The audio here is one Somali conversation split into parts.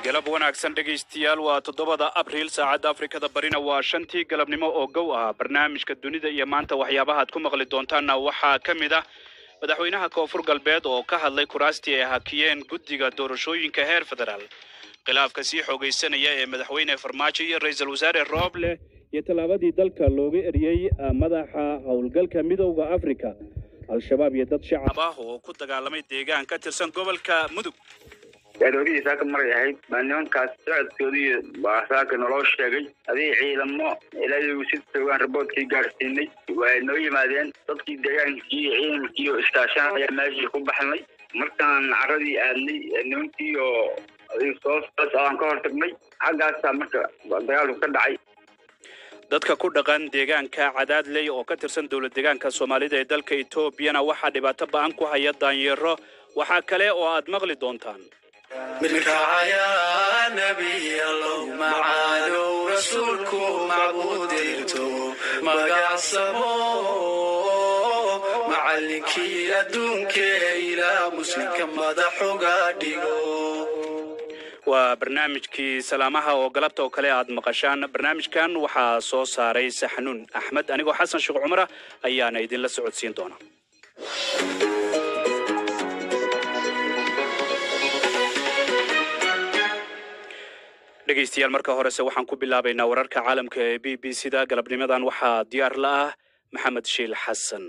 galab wanaagsan dhegaystayaal waa toddobada abriil saacadda afrikada barina waa shantii galabnimo oo gow ah barnaamijka dunida iyo maanta waxyaabaha aad ku maqli doontaanna waxaa ka mid ah madaxweynaha koonfur galbeed oo ka hadlay kuraastii ay hakiyeen guddiga doorashooyinka heer federaal khilaafka sii xoogaysanaya ee madaxweyne farmaajo iyo ra-iisul wasaare rooble iyo tallaabadii dalka looga eriyey madaxa howlgalka midowda afrika al-shabaab iyo dad shacab ah oo ku dagaalamay deegaan ka tirsan gobolka mudug aroorihii saaka maray ahayd baa nimankaas socodkoodii baa saaka naloo sheegay adii ciidamo ilaa si joogaan raboodkii gaadhsiinay waa noo yimaadeen dadkii deegaankii iyo ciidankii oo iskaashanaya meeshii ku baxnay markaan caradii aadnay nimankii oo soos aan ka hortagnay xaggaasaa marka dagaalku ka dhacay dadka ku dhaqan deegaanka cadaadley oo ka tirsan dowlad deegaanka soomaalida ee dalka etoobiyana waxaa dhibaato ba-an ku haya daanyeero waxaa kale oo aad maqli doontaan mirkacayaa nebialow macaanow rasuulku macbuudirto magacsamo macallinkii adduunkee ilaa muslimka madaxuga dhigo waa barnaamijkii salaamaha oo galabta oo kale aad maqashaan barnaamijkan waxaa soo saaray saxnuun axmed anigoo xasan sheekh cumara ayaana idinla socodsiin doona dhegaystayaal marka horese waxaan ku bilaabaynaa wararka caalamka ee b b c da galabnimadan waxaa diyaar la ah maxamed shiil xasan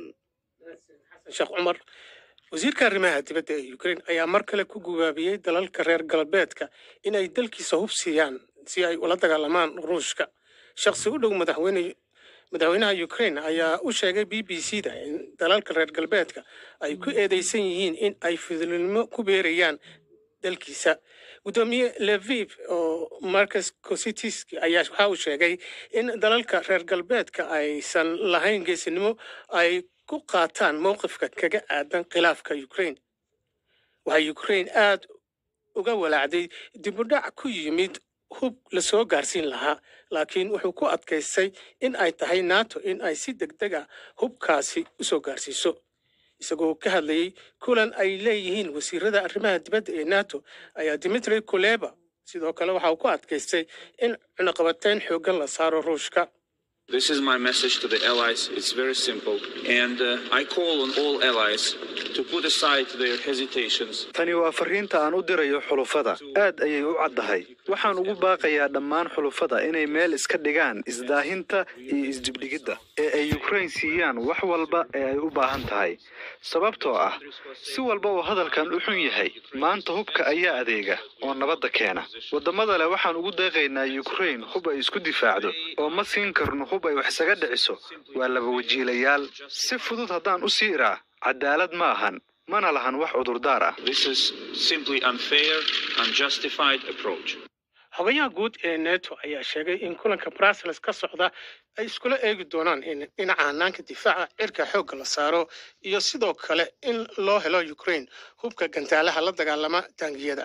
sheekh cumar wasiirka arrimaha dibadda ee ukrain ayaa mar kale ku gubaabiyey dalalka reer galbeedka in ay dalkiisa hub siiyaan si ay ula dagaalamaan ruushka shakhsi u dhow madaxweyne madaxweynaha ukrain ayaa u sheegay b b c da in dalalka reer galbeedka ay ku eedeysan yihiin in ay fidilnimo ku beerayaan dalkiisa guddoomiye leviv oo marcus cositiski ayaa waxa uu sheegay in dalalka reer galbeedka aysan lahayn geesinimo ay ku qaataan mowqifka kaga aadan khilaafka ukrain waxaa ukrain aada uga walaacday dibudhac ku yimid hub lasoo gaarsiin lahaa laakiin wuxuu ku adkaystay in ay tahay nato in ay si deg deg a hubkaasi usoo gaarsiiso isagoo ka hadlayey kulan ay leeyihiin wasiirada arrimaha dibadda ee nato ayaa dimitri kuleba sidoo kale waxa uu ku adkaystay in cunaqabateyn xooggan la saaro ruushka This is my message to the allies. It's very simple. And uh, I call on all allies to put aside their hesitations. tani waa fariinta aan u dirayo xulufada aad ayay u caddahay waxaan ugu baaqayaa dhammaan xulufada inay meel iska dhigaan isdaahinta iyo isdibdhigidda ee ay ukrain siiyaan wax walba ee ay u baahan tahay sababtoo ah si walba uu hadalkan u xun yahay maanta hubka ayaa adeega oo nabadda keena waddamada leh waxaan ugu deeqaynaa ukrain hub ay isku difaacdo oo ma siin karno hub ay wax isaga dhiciso waa laba wajiilayaal si fudud haddaan u sii iraa cadaalad ma ahan mana lahan wax cudurdaar ah This is simply unfair, unjustified approach. xogayaha guud ee neto ayaa sheegay in kulanka brussels ka socda ay iskula eegi doonaan in dhinaca hanaanka difaaca cirka xoogga la saaro iyo sidoo kale in loo helo ukrain hubka gantaalaha la dagaalama taangiyada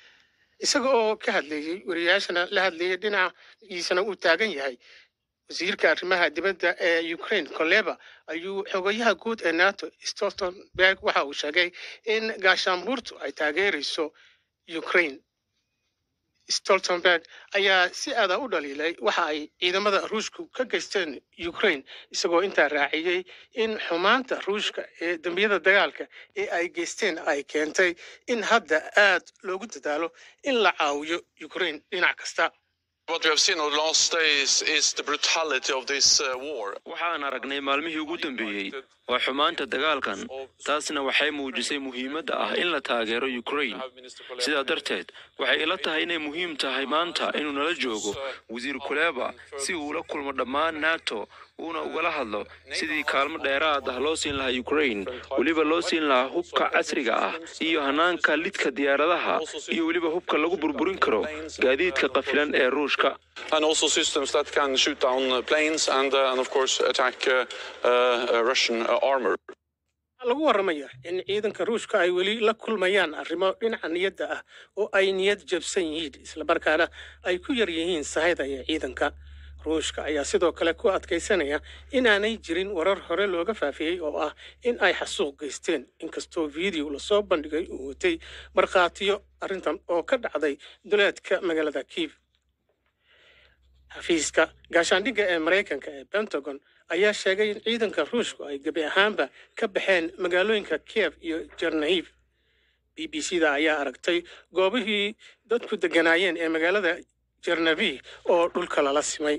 isaga oo ka hadleeyey wariyaashana la hadleeyey dhinaciisana uu taagan yahay wasiirka arrimaha dibadda ee ukraine koleba ayuu xogayaha guud ee nato stoltenberg waxa uu sheegay in gaashaanbuurtu ay taageerayso ukraine stoltenberg ayaa si aada u dhaliilay waxa ay ciidamada ruushku ka geysteen ukraine isagoo intaa raaciyey in xumaanta ruushka ee dembiyada dagaalka ee ay geysteen ay keentay in hadda aad loogu dadaalo in la caawiyo ukraine dhinac kasta What we have seen over the last days is the brutality of this uh, war. waxaan aragnay maalmihii ugu dambeeyey waa xumaanta dagaalkan taasna waxay muujisay muhiimadda ah in la taageero ukraine sidaa darteed waxay ila tahay inay muhiim tahay maanta inuu nala joogo wasiir kuleba si uu ula kulmo dhammaan nato uuna ugala hadlo sidii kaalmo dheeraad ah loo siin lahaa ukraine weliba loo siin lahaa hubka casriga ah iyo hanaanka lidka diyaaradaha iyo weliba hubka lagu burburin karo gaadiidka qafilan ee ruushka And also systems that can shoot down uh, planes and, uh, and of course, attack uh, uh, uh, Russian uh, armor. waxaa lagu waramaya in ciidanka ruushka ay weli la kulmayaan arrimo dhinaca niyadda ah oo ay niyad jabsan yihiin islamarkaana ay ku yar yihiin sahayda iyo ciidanka ruushka ayaa sidoo kale ku adkaysanaya inaanay jirin warar hore looga faafiyey oo ah in ay xasuuq geysteen inkastoo video lasoo bandhigay uu watay markhaatiyo arrintan oo ka dhacday duleedka magaalada kiiv xafiiska gaashaandhigga ee maraykanka ee pentagon ayaa sheegay in ciidanka ruushku ay gebi ahaanba ka baxeen magaalooyinka kiev iyo jernahiv b b c da ayaa aragtay goobihii dadku degganaayeen ee magaalada jernavi oo dhulka lala simay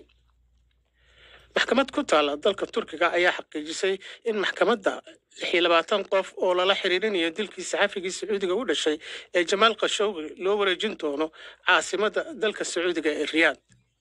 maxkamad ku taalla dalka turkiga ayaa xaqiijisay in maxkamadda lix iyo labaatan qof oo lala xiriirinayo dilkii saxafigii sacuudiga u dhashay ee jamaal khashowgi loo wareejin doono caasimadda dalka sacuudiga ee riyaad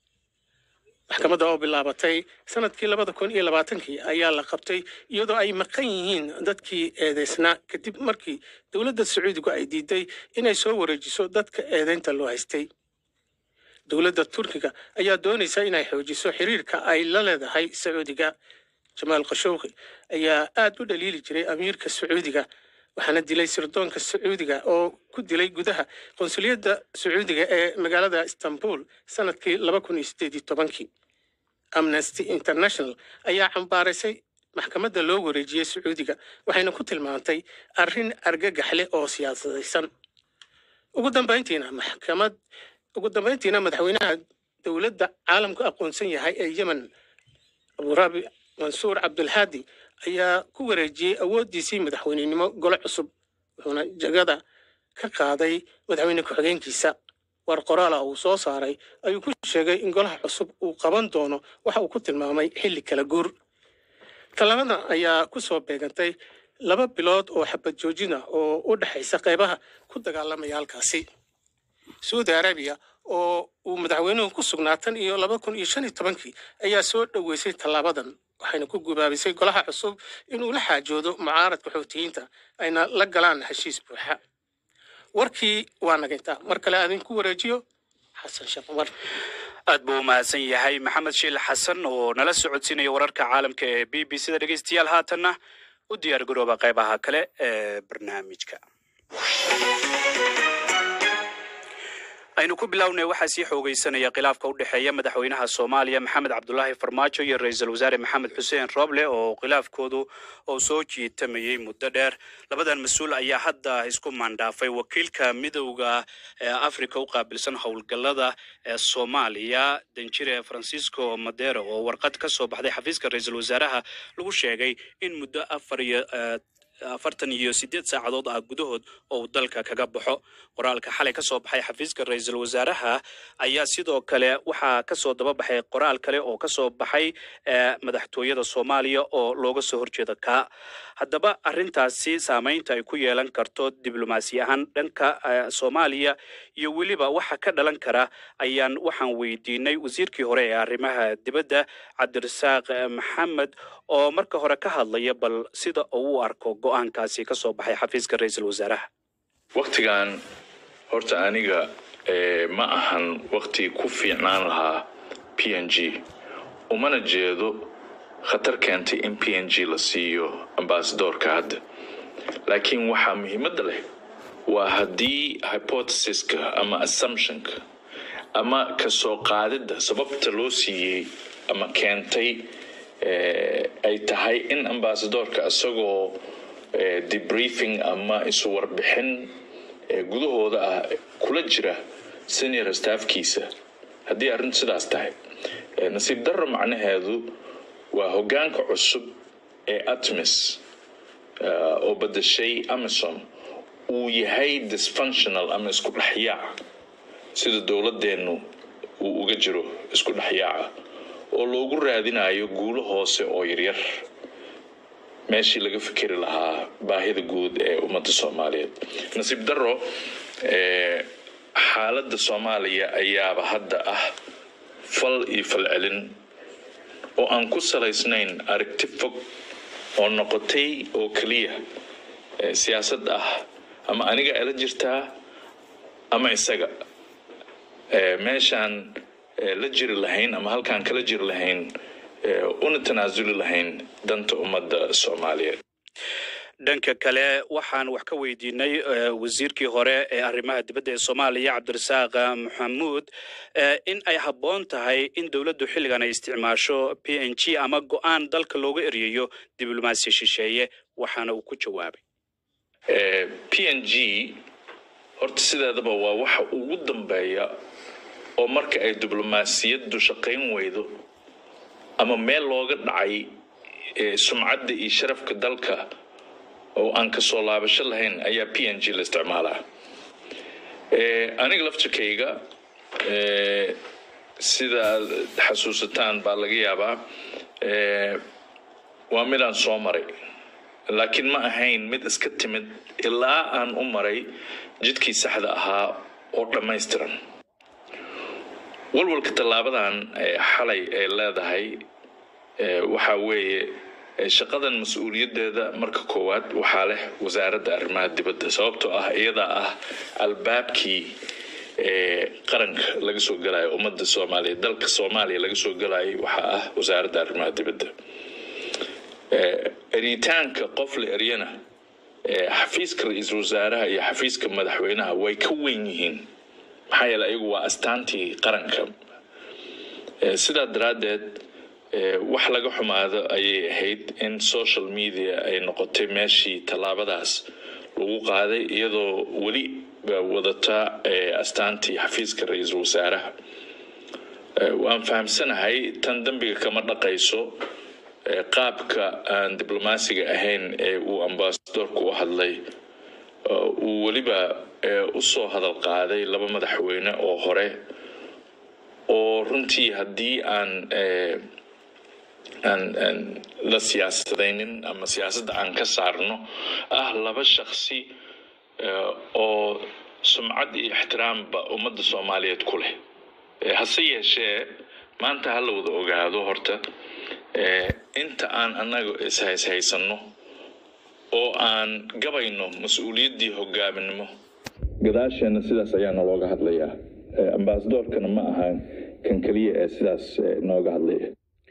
maxkamadda oo bilaabatay sanadkii labada kun iyo labaatankii ayaa la qabtay iyadoo ay maqan yihiin dadkii eedeysnaa kadib markii dowladda sacuudigu ay diiday inay soo wareejiso dadka eedeynta loo haystay dowladda turkiga ayaa doonaysa inay xoojiso xiriirka ay la leedahay sacuudiga jamaal khashowqi ayaa aad u dhaliili jiray amiirka sacuudiga waxaana dilay sirdoonka sacuudiga oo ku dilay gudaha qonsuliyadda sacuudiga ee magaalada istanbul sanadkii laba kun iyo sideed iyo tobankii amnesty international ayaa cambaaraysay maxkamadda loo wareejiyey sacuudiga waxayna ku tilmaantay arrin argagax leh oo siyaasadaysan ugu dambayntiina maxkamad ugu dambayntiina madaxweynaha dowladda caalamku aqoonsan yahay ee yemen aburabi mansuur cabdulhaadi ayaa ku wareejiyey awooddiisii madaxweynenimo gole cusub wuxuuna jagada ka qaaday madaxweyne ku-xigeenkiisa war qoraala uu soo saaray ayuu ku sheegay in golaha cusub uu qaban doono waxa uu ku tilmaamay xilli kala guur tallaabada ayaa ku soo beegantay laba bilood oo xabad joojin ah oo u dhexaysa qeybaha ku dagaalamaya halkaasi saudi arabiya oo uu madaxweynuhu ku sugnaa tan iyo laba kun iyo shan iyo tobankii ayaa soo dhoweysay tallaabadan waxayna ku gubaabisay golaha cusub inuu la xaajoodo mucaaradka xoutiyiinta ayna la galaan heshiis buuxa warkii waa nagintaa mar kale aadinku wareejiyo xasan sheekh cumar aad buu u mahadsan yahay maxamed shiil xasan oo nala socodsiinaya wararka caalamka ee b b c da dhegeystayaal haatanna u diyaar garooba qaybaha kale ee barnaamijka aynu ku bilownay waxaa sii xoogeysanaya khilaafka u dhexeeya madaxweynaha soomaaliya maxamed cabdulaahi farmaajo iyo ra-iisul wasaare maxamed xuseen rooble oo khilaafkoodu oo soo jiitamayey muddo dheer labadan mas-uul ayaa hadda isku maandhaafay wakiilka midowda ee africa u qaabilsan howlgallada ee soomaaliya danjire francisco madero oo warqad ka soo baxday xafiiska ra-iisul wasaaraha lagu sheegay in muddo afar iyo afartan iyo sideed saacadood ah gudahood oo uu dalka kaga baxo qoraalka xalay ka soo baxay xafiiska ra-iisul wasaaraha ayaa sidoo kale waxaa kasoo daba baxay qoraal kale oo kasoo baxay madaxtooyada soomaaliya oo looga soo horjeeda kaa haddaba arrintaasi saameynta ay ku yeelan karto diblomaasi ahaan dhanka soomaaliya iyo weliba waxa ka dhalan kara ayaan waxaan weydiinay wasiirkii hore ee arrimaha dibadda cabdirasaaq maxamed oo marka hore ka hadlaya bal sida uu u arko go-aankaasi ka soo baxay xafiiska ra-iisul wasaaraha waktigan horta aniga ma ahan wakti ku fiicnaan lahaa p n g umana jeedo khatar keentay in p n g la siiyo ambasadoorka hadda laakiin waxaa muhiimadda leh waa haddii hypothesiska ama assumptionka ama kasoo qaadidda sababta loo siiyey ama keentay ay tahay in ambasadoorka isagoo debriefing ama isu warbixin gudahooda ah kula jira senior staffkiisa haddii arrintu sidaas tahay nasiib darro macnaheedu waa hoggaanka cusub ee atmis oo badashay amison uu yahay dysfunctional ama isku dhexyaac sida dowladeennu uu uga jiro isku dhexyaaca oo loogu raadinayo guulo hoose oo yaryar meeshii laga fikeri lahaa baahida guud ee ummadda soomaaliyeed nasiib darro xaaladda soomaaliya ayaaba hadda ah fal iyo falcelin oo aan ku salaysnayn aragti fog oo noqotay oo keliya siyaasad ah ama aniga ala jirtaa ama isaga meeshaan la jiri lahayn ama halkaan kala jiri lahayn una tanaasuli lahayn danta ummadda soomaaliyeed dhanka kale waxaan wax ka weydiinay eh, wasiirkii hore ee arrimaha dibadda ee soomaaliya cabdirasaaq maxamuud eh, in ay habboon tahay in dowladdu xilligan ay isticmaasho p n g ama go-aan dalka looga eryayo diblomaasi shisheeye waxaana uu ku jawaabay Eh, p n g horta sideedaba waa waxa ugu dambeeya oo marka ay diblomaasiyaddu shaqayn weydo ama meel looga dhacay eh, sumcadda iyo sharafka dalka oo aan ka soo laabasho lahayn ayaa p n g la isticmaalaa Eh, aniga laftirkayga eh, sida aad xasuusataan baa laga yaabaa eh, waa midaan soo maray laakiin ma ahayn mid iska timid ilaa aan u maray jidkii saxda ahaa oo dhammaystiran walwalka tallaabadan ee xalay ay leedahay ee waxaa weeye ee shaqadan mas-uuliyaddeeda marka koowaad waxaa leh wasaaradda arrimaha dibadda sababtoo ah iyadaa ah albaabkii ee qaranka laga soo galayo ummadda soomaaliya dalka soomaaliya laga soo galayo waxaa ah wasaaradda arrimaha dibadda Eh, eritaanka qof la eryana eh, xafiiska ra-iisul wasaaraha iyo xafiiska madaxweynaha way ka weyn yihiin maxaa yeele ayagu waa astaantii qaranka Eh, sidaa daraaddeed eh, wax laga xumaado ayay ahayd in social media ay noqotay meeshii tallaabadaas lagu qaaday iyadoo weli ba wadata eh, astaantii xafiiska ra-iisul wasaaraha Eh, waan fahamsanahay tan dembiga kama dhaqayso ee qaabka aan diblomaasiga ahayn ee uu ambasadorku u hadlay oo uu weliba ee u soo hadal qaaday laba madaxweyne oo hore oo runtii haddii aan ee, aan aan la siyaasadaynin ama siyaasadda aan ka saarno ah laba shakhsi ee, oo sumcad iyo ixtiraamba ummadda soomaaliyeed ku leh Ee, hase yeeshee maanta ha la wada ogaado horta ee, inta aan annaga ishayshaysanno oo aan gabayno mas-uuliyaddii hogaaminimo gadaasheenna sidaas ayaana looga hadlayaa Ee, ambasadorkana ma ahan kan keliya ee sidaas ee, nooga hadlaya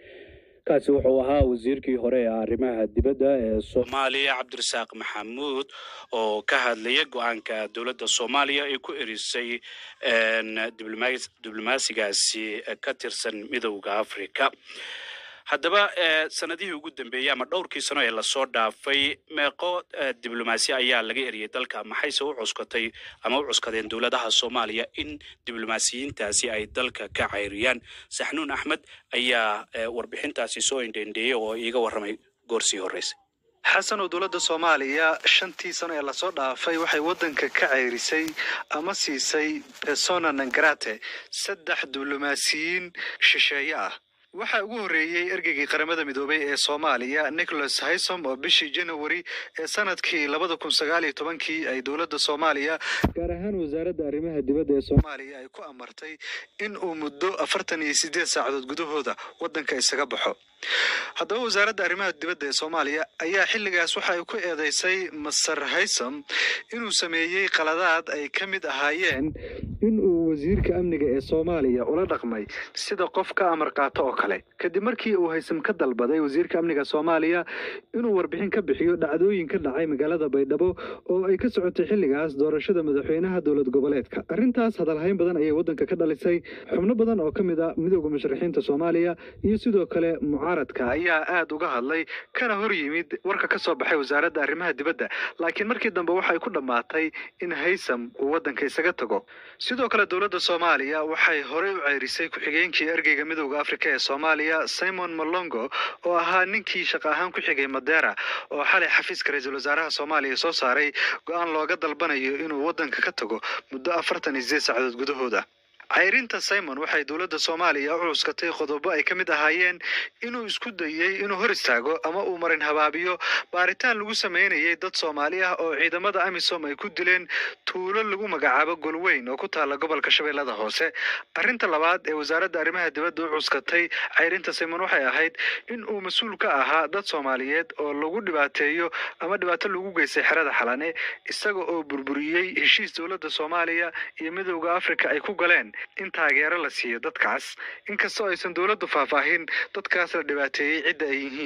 kaasi wuxuu ahaa wasiirkii hore ee arrimaha dibadda ee soomaaliya cabdirasaaq maxamuud oo ka hadlaya go-aanka dowladda soomaaliya ay ku erisay een, diblomaas- diblomaasigaasi ka tirsan midowda africa haddaba eh, sanadihii ugu dambeeyey ama dhowrkii sano ee lasoo dhaafay meeqo eh, diblomaasi ayaa laga eriyay dalka maxayse u cuskatay ama u cuskadeen dowladaha soomaaliya in diblomaasiyiintaasi ay dalka ka cayriyaan saxnuun axmed ayaa eh, warbixintaasi soo indhendheeyey oo iiga warramay goorsii horreysay xasan oo dowladda soomaaliya shantii sano ee lasoo dhaafay waxay waddanka ka ceyrisay ama siisay persona non grate saddex diblomaasiyiin shisheeye ah waxaa ugu horreeyey ergeygii qaramada midoobay ee soomaaliya nicholas haysom oo bishii janawari ee sanadkii labada kun sagaal iyo tobankii ay dowladda soomaaliya gaar ahaan wasaaradda arrimaha dibadda ee soomaaliya ay ku amartay in uu muddo afartan iyo sideed saacadood gudahooda waddanka isaga baxo haddaba wasaaradda arrimaha dibadda ee soomaaliya ayaa xilligaas waxa ay ku eedeysay masar haysom inuu sameeyey qaladaad ay ka mid ahaayeen in uu wasiirka amniga ee soomaaliya ula dhaqmay sida qof ka amar qaato oo kale kadib markii uu haysam ka dalbaday wasiirka amniga soomaaliya inuu warbixin ka bixiyo dhacdooyin ka dhacay magaalada baydhabo oo ay ka socotay xilligaas doorashada madaxweynaha dowlad goboleedka arrintaas hadalhayn badan ayay waddanka ka dhalisay xubno badan oo ka mid a midowda musharaxiinta soomaaliya iyo sidoo kale mucaaradka ayaa aad uga hadlay kana hor yimid warka ka soo baxay wasaaradda arrimaha dibadda laakiin markii dambe waxay ku dhammaatay in haysam uu waddanka isaga tago sidoo kale dowladda soomaaliya waxay horey u ceyrisay ku-xigeenkii ergeyga midowda afrika ee soomaaliya simon malongo oo ahaa ninkii shaqo ahaan ku xigay madera oo xalay xafiiska ra-iisul wasaaraha soomaaliya soo saaray go-aan looga dalbanayo inuu waddanka ka tago muddo afartan iyo sideed saacadood gudahooda cayrinta simon waxay dowladda soomaaliya u cuskatay qodobo ay ka mid ahaayeen inuu isku dayey inuu hor istaago ama uu marin habaabiyo baaritaan lagu sameynayay dad soomaali ah oo ciidamada amisom ay ku dileen tuulo lagu magacaabo golweyn oo ku taala gobolka shabeellada hoose arrinta labaad ee wasaaradda arrimaha dibadda u cuskatay cayrinta simon waxay ahayd in uu mas-uul ka ahaa dad soomaaliyeed oo lagu dhibaateeyo ama dhibaato lagu geystay xerada xalane isaga oo burburiyey heshiis dowladda soomaaliya iyo midowda afrika ay ku galeen in taageero la siiyo dadkaas inkastoo aysan dowladdu faahfaahin dadkaas la dhibaateeyey cidda ay yihiin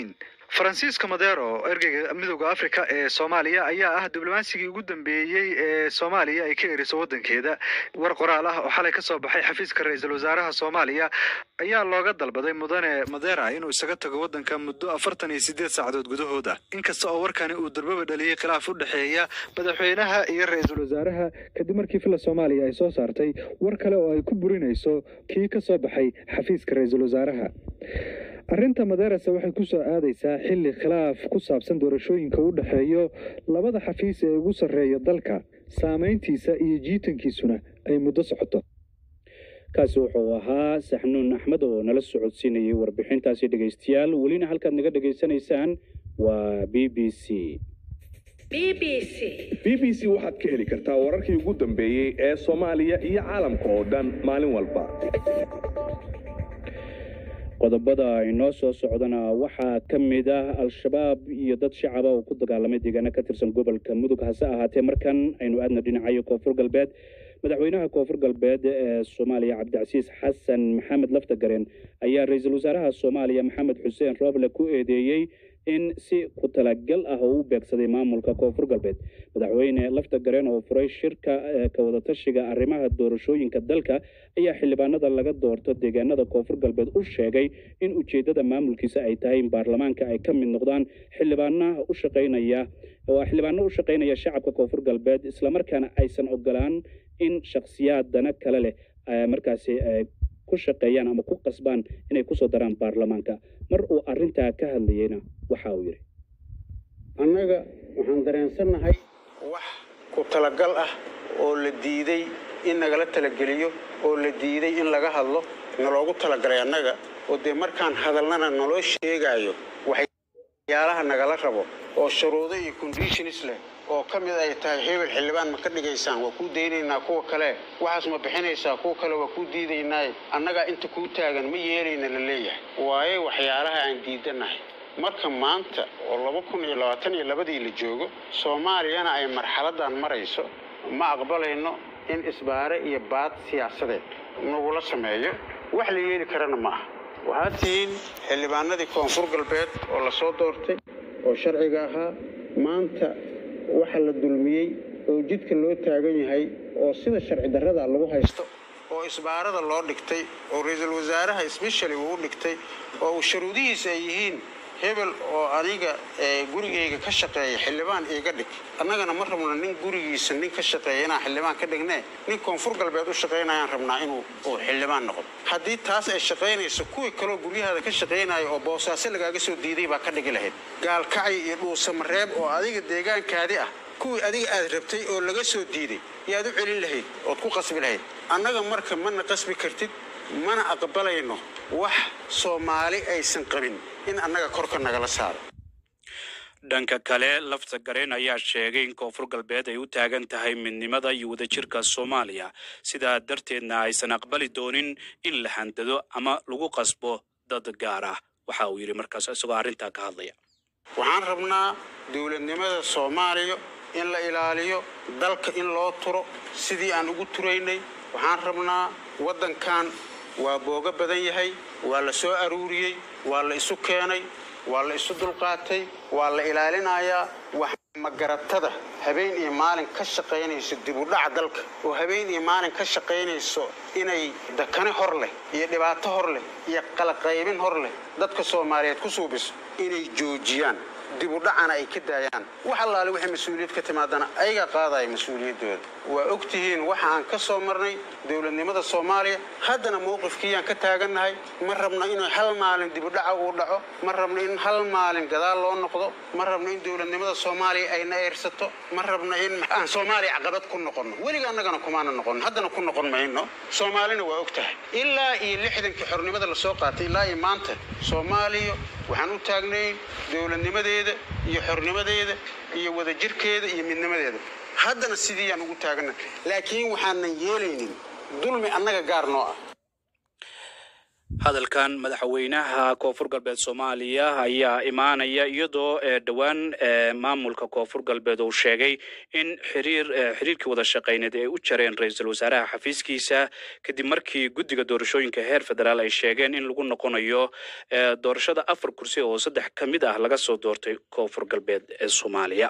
faransiiska madero ergeyga midooda afrika ee soomaaliya ayaa ah diblomaansigii ugu dambeeyey ee soomaaliya ay ka eriso waddankeeda war qoraal ah oo xalay ka soo baxay xafiiska ra-iisul wasaaraha soomaaliya ayaa looga dalbaday mudane madera inuu isaga tago waddanka muddo afartan iyo sideed saacadood gudahooda inkasta oo warkani uu darbaba dhaliyey khilaaf u dhexeeya madaxweynaha iyo ra-iisul wasaaraha kadib markii fila soomaaliya ay soo saartay war kale oo ay ku burinayso kii ka soo baxay xafiiska ra-iisul wasaaraha arrinta maderese waxay ku soo aadaysaa xilli khilaaf ku saabsan doorashooyinka u dhexeeyo labada xafiis ee ugu sarreeya dalka saamayntiisa iyo jiitankiisuna ay muddo socoto kaasi wuxuu ahaa saxnuun axmed oo nala socodsiinayay warbixintaasi dhegaystayaal welina halkaad naga dhegaysanaysaan waa b b c b b c waxaad ka heli kartaa wararkii ugu dambeeyey ee soomaaliya iyo caalamka oo dhan maalin walba qodobada inoo soo socdana waxaa ka mid ah al-shabaab iyo dad shacaba oo ku dagaalamay deegaano ka tirsan gobolka mudug hase ahaatee markan aynu aadna dhinacayo koonfur galbeed madaxweynaha koonfur galbeed ee soomaaliya cabdicasiis xasan maxamed laftagareen ayaa ra-iisul wasaaraha soomaaliya maxamed xuseen rooble ku eedeeyey in si ku talagal ah oo u beegsaday maamulka koonfur galbeed madaxweyne laftagareen oo furay shirka ka wadatashiga arrimaha doorashooyinka dalka ayaa xildhibaanada laga doorto deegaanada koonfur galbeed u sheegay in ujeeddada maamulkiisa ay tahay in baarlamaanka ay ka mid noqdaan xildhibaanaha u shaqaynaya oo xildhibaano u shaqaynaya shacabka koonfur galbeed islamarkaana aysan ogolaan in shakhsiyaadana kale leh markaasi ku shaqeeyaan ama ku qasbaan inay kusoo daraan baarlamaanka mar uu arrintaa ka hadlayeyna waxa uu yidhi annaga waxaan dareensannahay wax ku talagal ah oo la diiday in nagala talageliyo oo la diiday in laga hadlo naloogu talagalay annaga oo dee markaan hadalnana naloo sheegaayo waxyaalaha nagala rabo oo shuruudo iyo conditions leh oo ka mid ay tahay hebel xildhibaan ma ka dhigaysaan waa kuu daynaynaa kuwa kale waxaas ma bixinaysaa kuwa kale waa kuu diidaynaaye annagaa inta kuu taagan ma yeelayna la leeyahay waayo waxyaalaha aan diidanahay marka maanta oo laba kun iyo labaatan iyo labadii la joogo soomaaliyana ay marxaladan marayso ma aqbalayno in isbaare iyo baad siyaasadeed nagula sameeyo wax la yeeli karana ma aha waxaad tihiin xildhibaanadii koonfur galbeed oo la soo doortay oo sharciga ahaa maanta waxa la dulmiyey oo jidka loo taagan yahay oo sida sharci darrada lagu haysto oo isbaarada loo dhigtay oo ra-iisul wasaaraha sbeshali uu u dhigtay oo uu sharuudihiisa ay yihiin hebel oo aniga gurigayga ka shaqeeya xildhibaan iiga dhig annagana ma rabno nin gurigiisa nin ka shaqeeya inaan xildhibaan ka dhignee nin koonfur galbeed u shaqaynayaan rabnaa inuu uu xildhibaan noqdo haddii taas ay shaqaynayso kuwii kaloo guryahaada ka shaqaynaya oo boosaaso lagaaga soo diiday baa ka dhigi lahayd gaalkacay iyo dhuusamareeb oo adiga deegaankaadi ah kuwii adiga aad rabtay oo laga soo diiday yaad u celin lahayd ood ku qasbi lahayd annaga marka mana qasbi kartid mana aqbalayno wax soomaali aysan qabin in annaga korka nagala saaro dhanka kale lafta gareen ayaa sheegay in koonfur galbeed ay u taagan tahay midnimada iyo wadajirka soomaaliya sidaa darteedna aysan aqbali doonin in la handado ama lagu qasbo dad gaar ah waxa uu yidhi markaas isagoo arrintaa ka hadlaya waxaan rabnaa dowladnimada soomaaliya in la ilaaliyo dalka in loo turo sidii aan ugu turaynay waxaan rabnaa waddankan waa boogo badan yahay waa la soo aruuriyey waa la isu keenay waa la isu dulqaatay waa la ilaalinayaa wax magaratada habeen iyo maalin ka shaqaynayso dibudhaca dalka oo habeen iyo maalin ka shaqaynayso inay dakane hor leh iyo dhibaato hor leh iyo qalaqaybin hor leh dadka soomaaliyeed ku suubiso inay joojiyaan dibudhacana ay ka daayaan wax allaale waxay mas-uuliyad ka timaadana ayagaa qaadaya mas-uuliyaddooda waa og tihiin waxa aan ka soo marnay dowladnimada soomaaliya haddana mowqifkiiyaan ka taagannahay ma rabno inuu hal maalin dibudhaca uu dhaco ma rabno in hal maalin gadaal loo noqdo ma rabno in dowladnimada soomaaliya ayna eersato ma rabno in aan soomaaliya caqabad ku noqonno weliga annagana kumaana noqon haddana ku noqon mayno soomaalina waa og tahay ilaa iyo lixdankii xornimada lasoo qaatay ilaa iyo maanta soomaaliya waxaan u taagnayn dowladnimadeeda iyo xornimadeeda iyo wadajirkeeda iyo midnimadeeda haddana sidiiyaan ugu taagana laakiin waxaanan yeelaynin dulmi annaga gaar noo ah hadalkan madaxweynaha koonfur galbeed soomaaliya ayaa imaanaya iyadoo ee dhowaan ee maamulka koonfur galbeed uu sheegay in xiriir ee xiriirkii wada shaqeyneed ay u jareen ra-iisul wasaaraha xafiiskiisa kadib markii guddiga doorashooyinka heer federaal ay sheegeen in lagu noqonayo ee doorashada afar kursi oo saddex ka mid ah laga soo doortay koonfur galbeed ee soomaaliya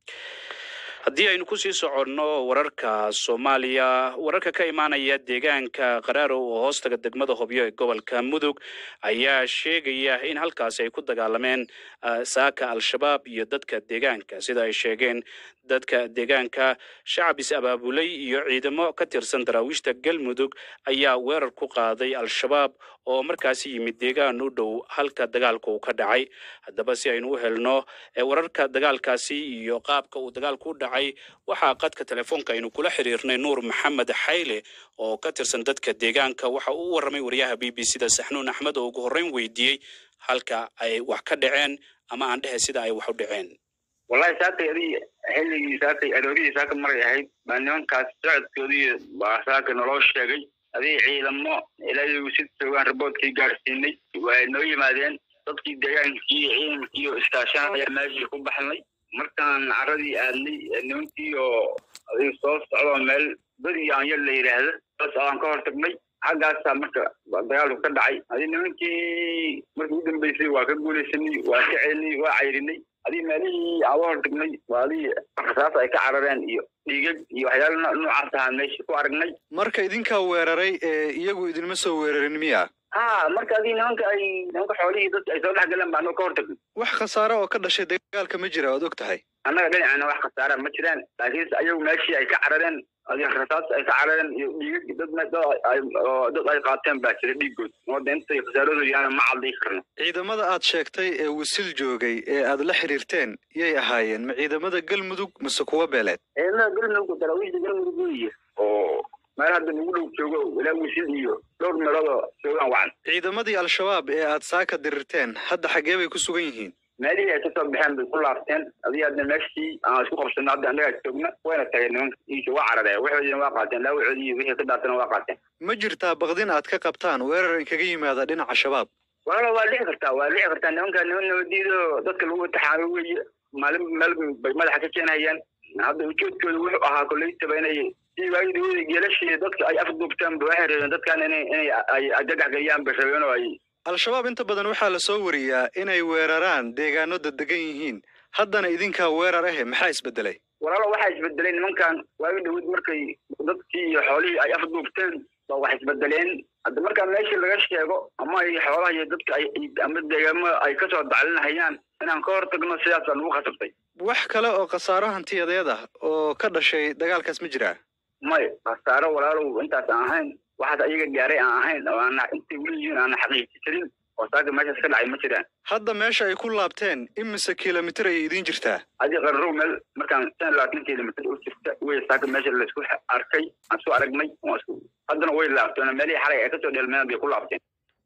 haddii aynu kusii soconno wararka soomaaliya wararka ka imaanaya deegaanka qaraarow oo hoostaga degmada hobyo ee gobolka mudug ayaa sheegaya in halkaasi ay ku dagaalameen ah, saaka al-shabaab iyo dadka deegaanka sida ay sheegeen dadka deegaanka shacab is-abaabulay iyo ciidamo ka tirsan daraawiishta galmudug ayaa weerar ku qaaday al-shabaab oo markaasi yimid deegaan u dhow halka dagaalka uu ka dhacay haddaba si aynu u helno ee wararka dagaalkaasi iyo qaabka uu dagaalku u dhacay waxaa qadka telefoonka aynu kula xiriirnay nuur maxamed xayle oo ka tirsan dadka deegaanka waxa uu u warramay wariyaha b b c da saxnuun axmed oo ugu horreyn weydiiyey halka ay wax ka dhaceen ama aan dhehe sida ay wax u dhaceen wallahi saakay adii xilligii saakay aroorihii saaka maray ahayd baa nimankaas socodkoodii baa saaka naloo sheegay adii ciidamo ilaahay si joogaan raboodkii gaadhsiinay waa noo yimaadeen dadkii deegaankii ciidankii oo iskaashan ayaa meeshii ku baxnay markaan caradii aadnay nimankii oo adii soo socdoo meel beri yaanyo la yidhaahdo saas aan ka hor tagnay xaggaasaa marka dagaalku ka dhacay adii nimankii markii u dambeysay waa ka guulaysanay waa ka celinay waa cayrinay adii meelihii aan u hor tagnay waa adii rasaas ay ka carareen iyo dhiigag iyo waxyaala noo- noocaas ahaa meesha ku aragnay marka idinkaa weeraray ee iyagu idinma soo weerarin miya ha marka adii nimanka ay nimanka xoolihii dadka ay soo dhex galeen baa anoo ka hor tagnay wax khasaare oo ka dhashay dagaalka ma jira oad og tahay annaga dhinacana wax khasaara ma jiraan laakiinse ayagu meeshii ay ka carareen adii rasaas ay ka carareen iyo dhiigag dad me- dad ay oo dad ay qaateen baa jira dhiigood wadda intay khasaaradooda yaana ma cadday karno ciidamada aad sheegtay ee wisil joogay ee aad la xiriirteen yay ahaayeen ma ciidamada galmudug mase kuwa beeleed ciidamada galmudug daraawiishda galmudug weeye oo meel hadda nagu dhow joogo ilaa wisil iyo dhowr meeloodoo joogaan wacan ciidamadii al-shabaab ee aad saaka dirirteen hadda xaggee bay ku sugan yihiin meelihii ay kasoo baxeen bay ku laabteen adii hadda meeshii aan isku qabsano hadda annagaa joogna wayna tageen nimanka iisa waa carareen waxoodiina waa qaateen laawacoodii iyo wixii ka daatana waa qaateen ma jirtaa baqdin aad ka qabtaan weerar inkaga yimaada dhinaca shabaab walaalo waa dhici kartaa waa dhici kartaa nimanka niman nabadiido dadka lagu taxaamo weeye maalin meel bay madaxa ka keenhayaan hadda ujeedkooda wuxuu ahaa koleytaba inay si waagidawada geelashii dadka ay afduubtaan ba waxay rabeen dadkan inay inay ay argagax geliyaan bay rabeen oo ay al-shabaab inta badan waxaa la soo wariyaa inay weeraraan deegaano dadegan yihiin haddana idinkaa weerar ahe maxaa isbedelay walaalo waxaa isbedelay nimankan waagi dhawid markay dadkii iyo xoolihii ay afduubteen ba wax isbedeleen hadda markaa meeshii laga sheego ama ay xoolaha iyo dadka ay ama deegaamo ay kasoo daclinahayaan inaan ka hor tagno sidaasaan ugu khasabtay wax kale oo khasaaro hantiyadeed ah oo ka dhashay dagaalkaas ma jiraa may khasaaro walaalow intaas aan ahayn waxaas ayaga gaaray aan ahayn oo aana intay weli yihiin aana xaqiiji jirin oo saaka meeshaas ka dhacay ma jiraan hadda meesha ay ku laabteen imise kilomitir ayay idiin jirtaa adi qarrow meel markaan shan iyo labaatan kilomitr u jirta wey saaka meesha laisku arkay aan soo aragnay waan isku haddana way laabteen meelihii xalay ay kasoo dheelmeen bay ku laabteen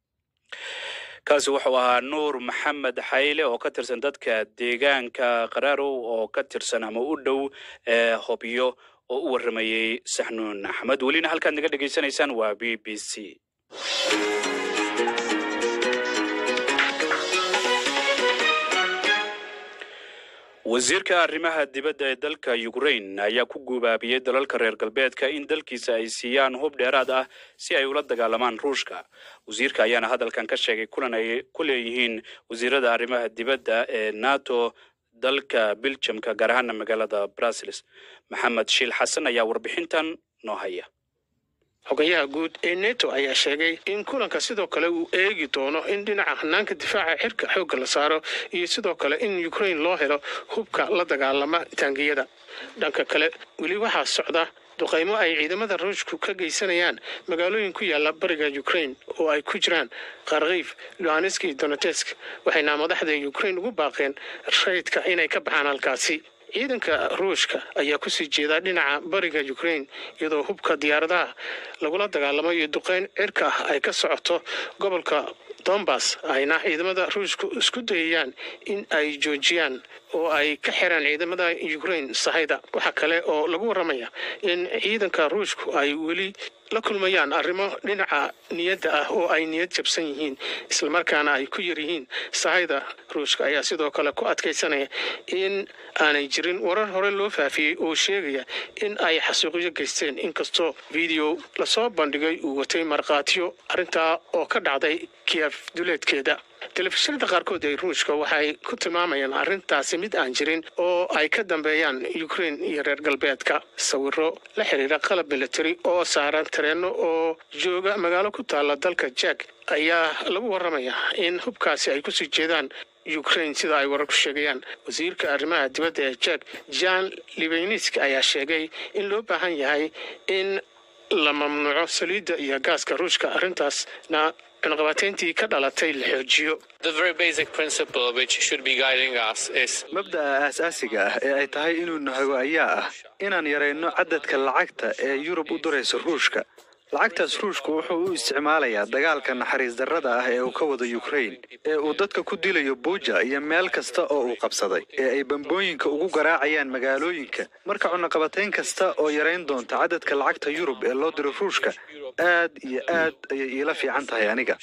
kaasi wuxuu ahaa nuur maxamed xayle oo ka tirsan dadka deegaanka qaraarow oo ka tirsan ama u dhow ee hobyo oo u warramayey saxnuun axmed welina halkaad naga dhegaysanaysaan waa b b c wasiirka arrimaha dibadda ee dalka ukraine ayaa ku guubaabiyey dalalka reer galbeedka in dalkiisa ay siiyaan hub dheeraad ah si ay ula dagaalamaan ruushka wasiirka ayaana hadalkan ka sheegay kulan ay ku leeyihiin wasiirada arrimaha dibadda ee nato dalka biljamka gaar ahaana magaalada brussels maxamed shiil xasan ayaa warbixintan noo haya xogayaha guud ee neto ayaa sheegay in kulanka sidoo kale uu eegi doono in dhinaca hanaanka difaaca xirka xoogga la saaro iyo sidoo kale in ukraine loo helo hubka la dagaalama taangiyada dhanka kale weli waxaa socda duqaymo ay ciidamada ruushku ka geysanayaan magaalooyin ku yaala bariga ukraine oo ay ku jiraan kharkiif luhanesk iyo donetesk waxayna madaxda ukraine ugu baaqeen rayidka inay ka baxaan halkaasi ciidanka ruushka ayaa kusii jeeda dhinaca bariga ukraine iyadoo hubka diyaaradaha lagula dagaalamayo duqeyn cirka ah ay ka socoto gobolka dombas ayna ciidamada ruushku isku dayayaan in ay joojiyaan oo ay ka xiraan ciidamada ukraine sahayda waxaa kale oo lagu waramaya in ciidanka ruushku ay weli la kulmayaan arrimo dhinaca niyadda ah oo ay niyad jabsan yihiin islamarkaana ay ku yar yihiin sahayda ruushka ayaa sidoo kale ku adkaysanaya in aanay jirin warar hore loo faafiyey oo sheegaya in ay xasuuqyo geysteen inkastoo video lasoo bandhigay uu watay markhaatiyo arrintaa oo ka dhacday kiyef duleedkeeda telefishinada qaarkood ee ruushka waxay ku tilmaamayaan arrintaasi mid aan jirin oo ay ka dambeeyaan ukrain iyo reer galbeedka sawiro la xiriira qalab military oo saaran tareenno oo jooga magaalo ku taalla dalka jak ayaa lagu warramaya in hubkaasi ay kusii jeedaan ukrain sida ay wararku sheegayaan wasiirka arrimaha dibadda ee jak jan libeynisk ayaa sheegay in loo baahan yahay in la mamnuuco saliidda iyo gaaska ruushka arrintaasna cunaqabateyntii ka dhalatay la xoojiyo mabda'a aasaasiga ah ee ay tahay inuu nahago ayaa ah inaan yarayno cadadka lacagta ee yurub u dirayso ruushka lacagtaas ruushku wuxuu u isticmaalayaa dagaalka naxariis darrada ah ee uu ka wado ukrain ee uu dadka ku dilayo buuja iyo meel kasta oo uu qabsaday ee ay bambooyinka ugu garaacayaan magaalooyinka marka cunaqabatayn kasta oo yarayn doonta cadadka lacagta yurub ee loo diro ruushka aad iyo aad ayay iila fiican tahay aniga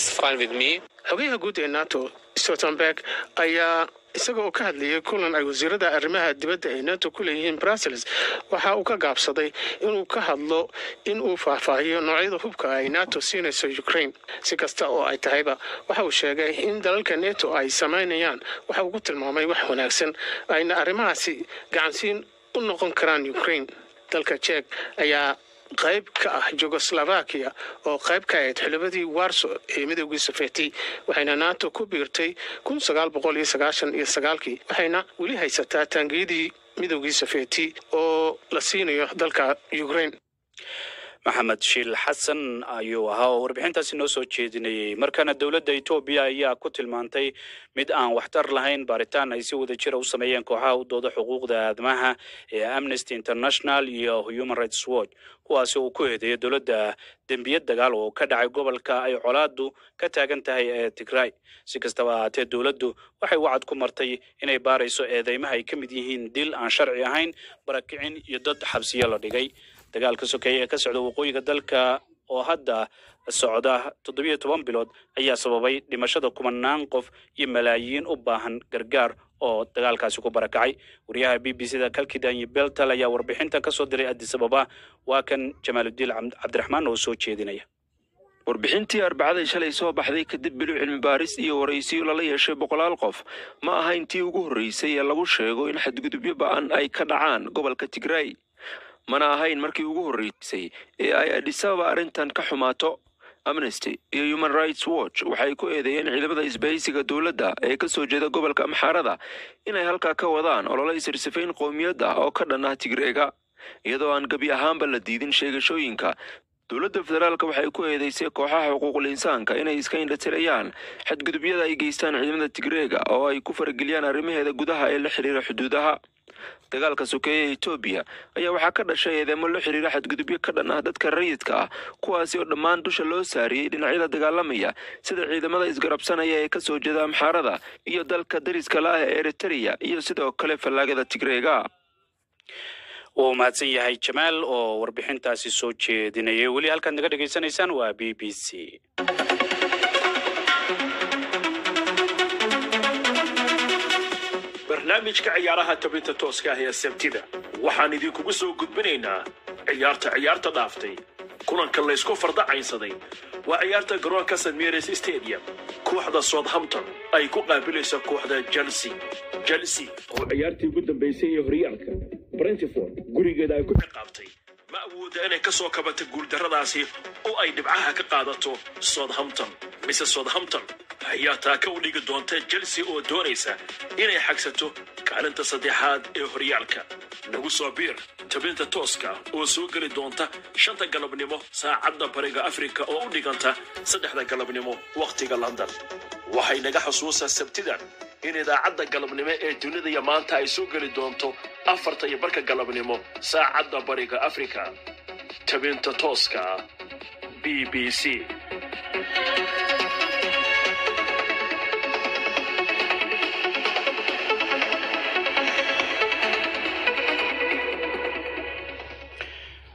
xogayaha guud ee nato stoltenberg ayaa isaga oo ka hadlayay kulan ay wasiirada arrimaha dibadda ee nato ku leeyihiin brussels waxa uu ka gaabsaday inuu ka hadlo in uu faahfaahiyo noocyada hubka ay nato siinayso ukrain si kasta oo ay tahayba waxa uu sheegay in dalalka neto ay samaynayaan waxa uu ku tilmaamay wax wanaagsan ayna arrimahaasi gacansiin u noqon karaan ukrain dalka jek ayaa qayb ka ah jugoslovakia oo qayb ka ahayd xulabadii warso ee midoogii sofeeti waxayna nato ku biirtay kun sagaal boqol iyo sagaashan iyo sagaalkii waxayna weli haysataa taangiyadii midoogii sofeeti oo la siinayo dalka ukrain maxamed shiil xasan ayuu ahaa oo warbixintaasi noo soo jeedinayey markana dowladda etoobiya ayaa ku tilmaantay mid aan waxtar lahayn baaritaan ay si wada jira u sameeyeen kooxaha u dooda xuquuqda aadamaha ee amnesty international iyo human rights watch kuwaasi uu ku eedeeyo dowladda dembiyad dagaal oo ka dhacay gobolka ay colaadu ka taagan tahay ee tigray si kastaba ahaatee dowladdu waxay wacad ku martay inay baarayso eedeymaha ay ka mid yihiin dil aan sharci ahayn barakicin iyo dad xabsiyo la dhigay dagaalka sokeeye ee ka socda waqooyiga dalka oo hadda socda toddobiyo toban bilood ayaa sababay dhimashada kumanaan qof iyo malaayiin u baahan gargaar oo dagaalkaasi ku barakacay wariyaha b b c da kalkidanyi beltal ayaa warbixinta ka soo diray addis ababa waa kan jamaaludiin cabdiraxmaan oo soo jeedinaya warbixintii arbacadii shalay soo baxday kadib bilo cilmi baaris iyo waraysiyo lala yeeshay boqolaal qof ma aha intii ugu horreysay ee lagu sheego in xadgudubyo ba'an ay ka dhacaan gobolka tigray mana ahayn markii ugu horreysay ee ay adhisababa arrintan ka xumaato amnesty iyo human rights watch waxay ku eedeeyeen ciidamada isbahaysiga dowladda ee ka soo jeeda gobolka amxaarada inay halkaa ka wadaan olole isirsifayn qowmiyad ah oo ka dhan ah tigreega iyadoo aan gebi ahaanba la diidin sheegashooyinka dowladda federaalka waxay ku eedeysay kooxaha xuquuqul insaanka inay iska indhatirayaan xadgudubyada ay geystaan ciidamada tigreega oo ay ku farageliyaan arrimaheeda gudaha ee la xidhiira xuduudaha dagaalka sokeeye ee etoobiya ayaa waxaa ka dhashay eedeymo la xidhiira xadgudubyo ka dhan ah dadka rayidka ah kuwaasi oo dhammaan dusha loo saariyey dhinacyada dagaalamaya sida ciidamada isgarabsanaya ee ka soo jeeda amxaarada iyo dalka dariska la ah ee eritereya iyo sidoo kale fallaagada tigreega wuu mahadsan yahay jamaal oo warbixintaasi soo jeedinayay weli halkaad naga dhegaysanaysaan waa b b c barnaamijka ciyaaraha tabinta tooska ah ee sabtida waxaan idinkugu soo gudbinaynaa ciyaarta ciyaarta dhaaftay kulanka laysku fardacaynsaday waa ciyaarta garoonka st mares stadium kooxda southampton ay ku qaabilayso kooxda chelsea chelsea oo ciyaartii ugu dambaysay ee horyaalka brentford gurigeeda ay ku qaabtay ma awooda inay ka soo kabato guuldarradaasi oo ay dhibcaha ka qaadato southampton mise southampton ayaa taaka u dhigi doonta chelsea oo doonaysa inay xagsato kaalinta saddexaad ee horyaalka nagu soo biir tabinta tooska oo soo geli doonta shanta galabnimo saacadda bariga afrika oo u dhiganta saddexda galabnimo wakhtiga london waxay naga xusuusaa sabtidan in idaacadda galabnimo ee dunida iyo maanta ay soo geli doonto afarta iyo barka galabnimo saacadda bariga afrika tabinta tooska b b c mar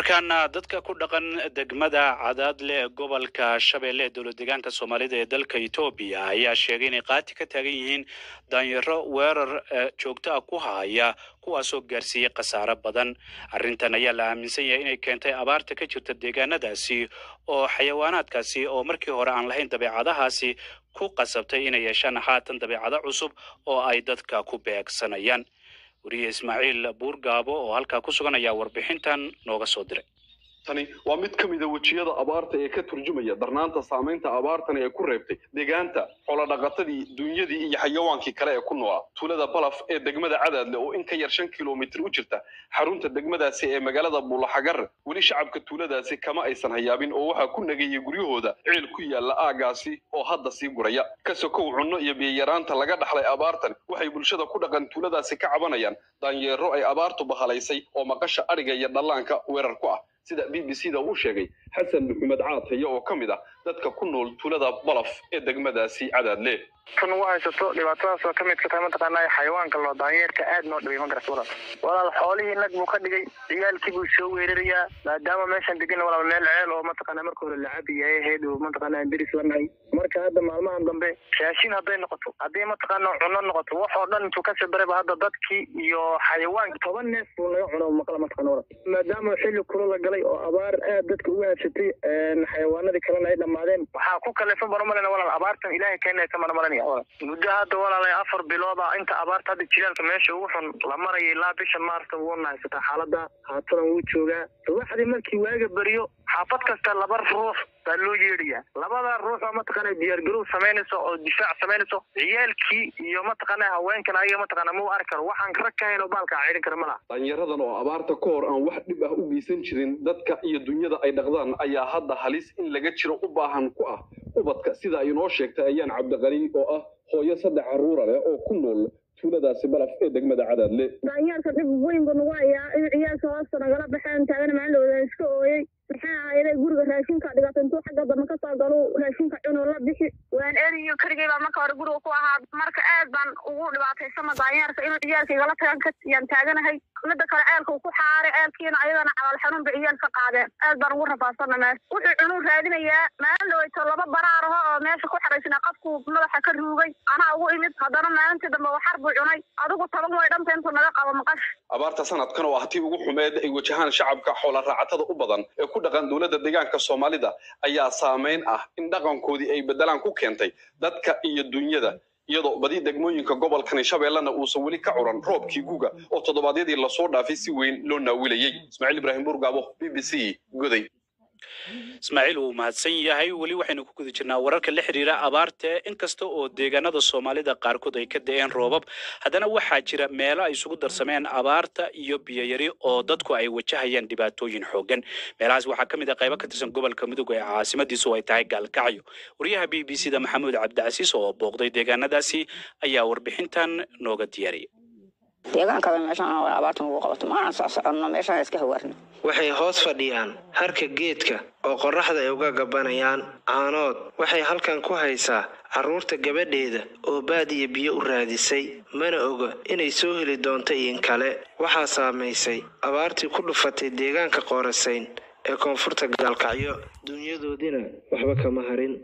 markaana dadka ku dhaqan degmada cadaadle ee gobolka shabeelle ee dowlad deegaanka soomaalida ee dalka etoobiya ayaa sheegay inay qaati ka taagan yihiin daanyaro weerar eh, joogto ah ku haya kuwaasoo gaarsiiyey khasaare badan arrintan ayaa la aaminsan yahay inay keentay abaarta ka jirta deegaanadaasi oo xayawaanaadkaasi oo markii hore aan lahayn dabeecadahaasi ku qasabtay inay yeeshaan haatan dabeecado cusub oo ay dadka ku beegsanayaan weriye ismaaciil buurgaabo oo halkaa ku sugan ayaa warbixintan nooga soo diray tani waa mid ka mida wejiyada abaarta ee ka turjumaya darnaanta saamaynta abaartani ay ku reebtay deegaanta xoolodhaqatadii dunyadii iyo xayawaankii kale ee ku noolaa tuulada balaf ee degmada cadaadle oo in ka yar shan kilomitir u jirta xarunta degmadaasi ee magaalada buulaxagar weli shacabka tuuladaasi kama aysan hayaabin oo waxaa ku nagayay guryahooda ceel ku yaala aagaasi oo hadda sii guraya ka sokow cunno iyo biyayaraanta laga dhaxlay abaartan waxay bulshada ku dhaqan tuuladaasi ka cabanayaan daanyeero ay abaartu bahalaysay oo maqasha adhiga iyo dhallaanka weerar ku ah sida b b c da uu sheegay xasan maxamed caataye oo ka mid ah dadka ku nool tuulada balaf ee degmadaasi cadaadle tan ugu haysato dhibaatadaas oo ka mid ka tahay mataqaanaa xayawaanka loo daanyeerka aad noo dhibay ma garat walaal walaal xoolihii nag buu ka dhigay ciyaalkii buu soo weerarayaa maadaama meeshan degan walaal meel ceel oo mataqaanaa marka hore lacabi ay ahayd oo mataqaanaa deris la nahay marka hadda maalmahan dambe raashin hadday noqoto hadday mataqaanaa cunno noqoto wax oo dhan intuu kasii darayba hadda dadkii iyo xayawaanki toban neef buu naga cuno maqla mataqaana walaal maadaama xilli kula la galay oo abaar aad dadka ugu habsatay xayawaanadii kalena ay dhammaadeen waxaa ku kalifan baramalena walaal abaartan ilaahay keenaysa marmaranaya walaal muddo hadda walaalay afar bilooda inta abaarta hadda jilaalka meesha ugu xun la maraya ilaa bisha maarsta wuuna haysataa xaaladda haatadan wuu joogaa subaxdii markii waaga beriyo xaafad kasta laba ruux baa loo yeedhayaa labada ruux oo mataqaana diyaargarow samaynayso oo difaac samaynayso ciyaalkii iyo mataqaana haweenkan ayaga mataqaana mau arki karo waxaan rag ka hayn oo baalka ciidan kara ma laha daanyaradan oo abaarta ka hor aan wax dhib ah u geysan jirin dadka iyo dunyada ay dhaqdaan ayaa hadda halis in laga jiro u baahan ku ah ubadka sida ay inoo sheegtay ayaan cabdiqani oo ah hooyo saddex carruura leh oo ku nool tuuladaasi balaf ee degmada cadaadle daanyeerka dhib weyn buu nagu hayaa in ciyaalka hoosta nagala baxeen taagana maalin iska ooyey maxaa ahayday guriga raashinka dhigato intuu xagga dambe ka soo galo raashinka cunoo la bixi waan eriyo keligay baa marka hore guriga ku ahaa marka aad baan ugu dhibaataysama daanyeerka inuu ciyaalka igala tagan ka yaan taaganahay midda kale ceelka uu ku xaaray ceelkiina ayadana cabaal xanuun bay ciyaal ka qaadeen aad baan ugu rafaasana meesha wuxuu cunuu raadinayaa maalin dhaweyto laba baraar aho oo meesha ku xaraysnaa qofku madaxa ka ruugay anaa ugu imid haddana maalintii dambe waxar buu cunay adigu toban way dhanta intuu naga qabo maqash abaarta sanadkan oo ah tii ugu xumeed ay wajahaan shacabka xoola raacatada u badan ee ku dhaqan dowladda deegaanka soomaalida ayaa saameyn ah in dhaqankoodii ay beddelaan ku keentay dadka iyo dunyada iyadoo badi degmooyinka gobolkani shabeellana uusan weli ka curan roobkii guga oo toddobaadyadii lasoo dhaafay si weyn loo naawilayey ismaaciil ibraahim burgaabo b b c goday ismaaciil wuu mahadsan yahay weli waxaynu ku guda jirnaa wararka la xiriira abaarta inkasta oo deegaanada soomaalida qaarkood ay ka da-een roobab haddana waxaa jira meelo ay isugu darsameen abaarta iyo biyoyari oo dadku ay wajahayaan dhibaatooyin xoogan meelahaas waxaa ka mid ah qaybo ka tirsan gobolka mudug ee caasimadiisu ay tahay gaalkacyo wariyaha b b c da maxamuud cabdicasiis oo booqday deegaanadaasi ayaa warbixintan nooga diyaariyay deegaankaba meeshaan abaartan ugu qabato maana soo soconno meeshaan iska hawaarno waxay hoos fadhiyaan harka geedka oo qorraxda ay uga gabanayaan caanood waxay halkan ku haysaa carruurta gabadheeda oo baadiya biyo u raadisay mana oga inay soo heli doonto iin kale waxaa saamaysay abaartii ku dhufatay deegaanka qoorasayn ee koonfurta gaalkacyo dunyadoodina waxba kama harin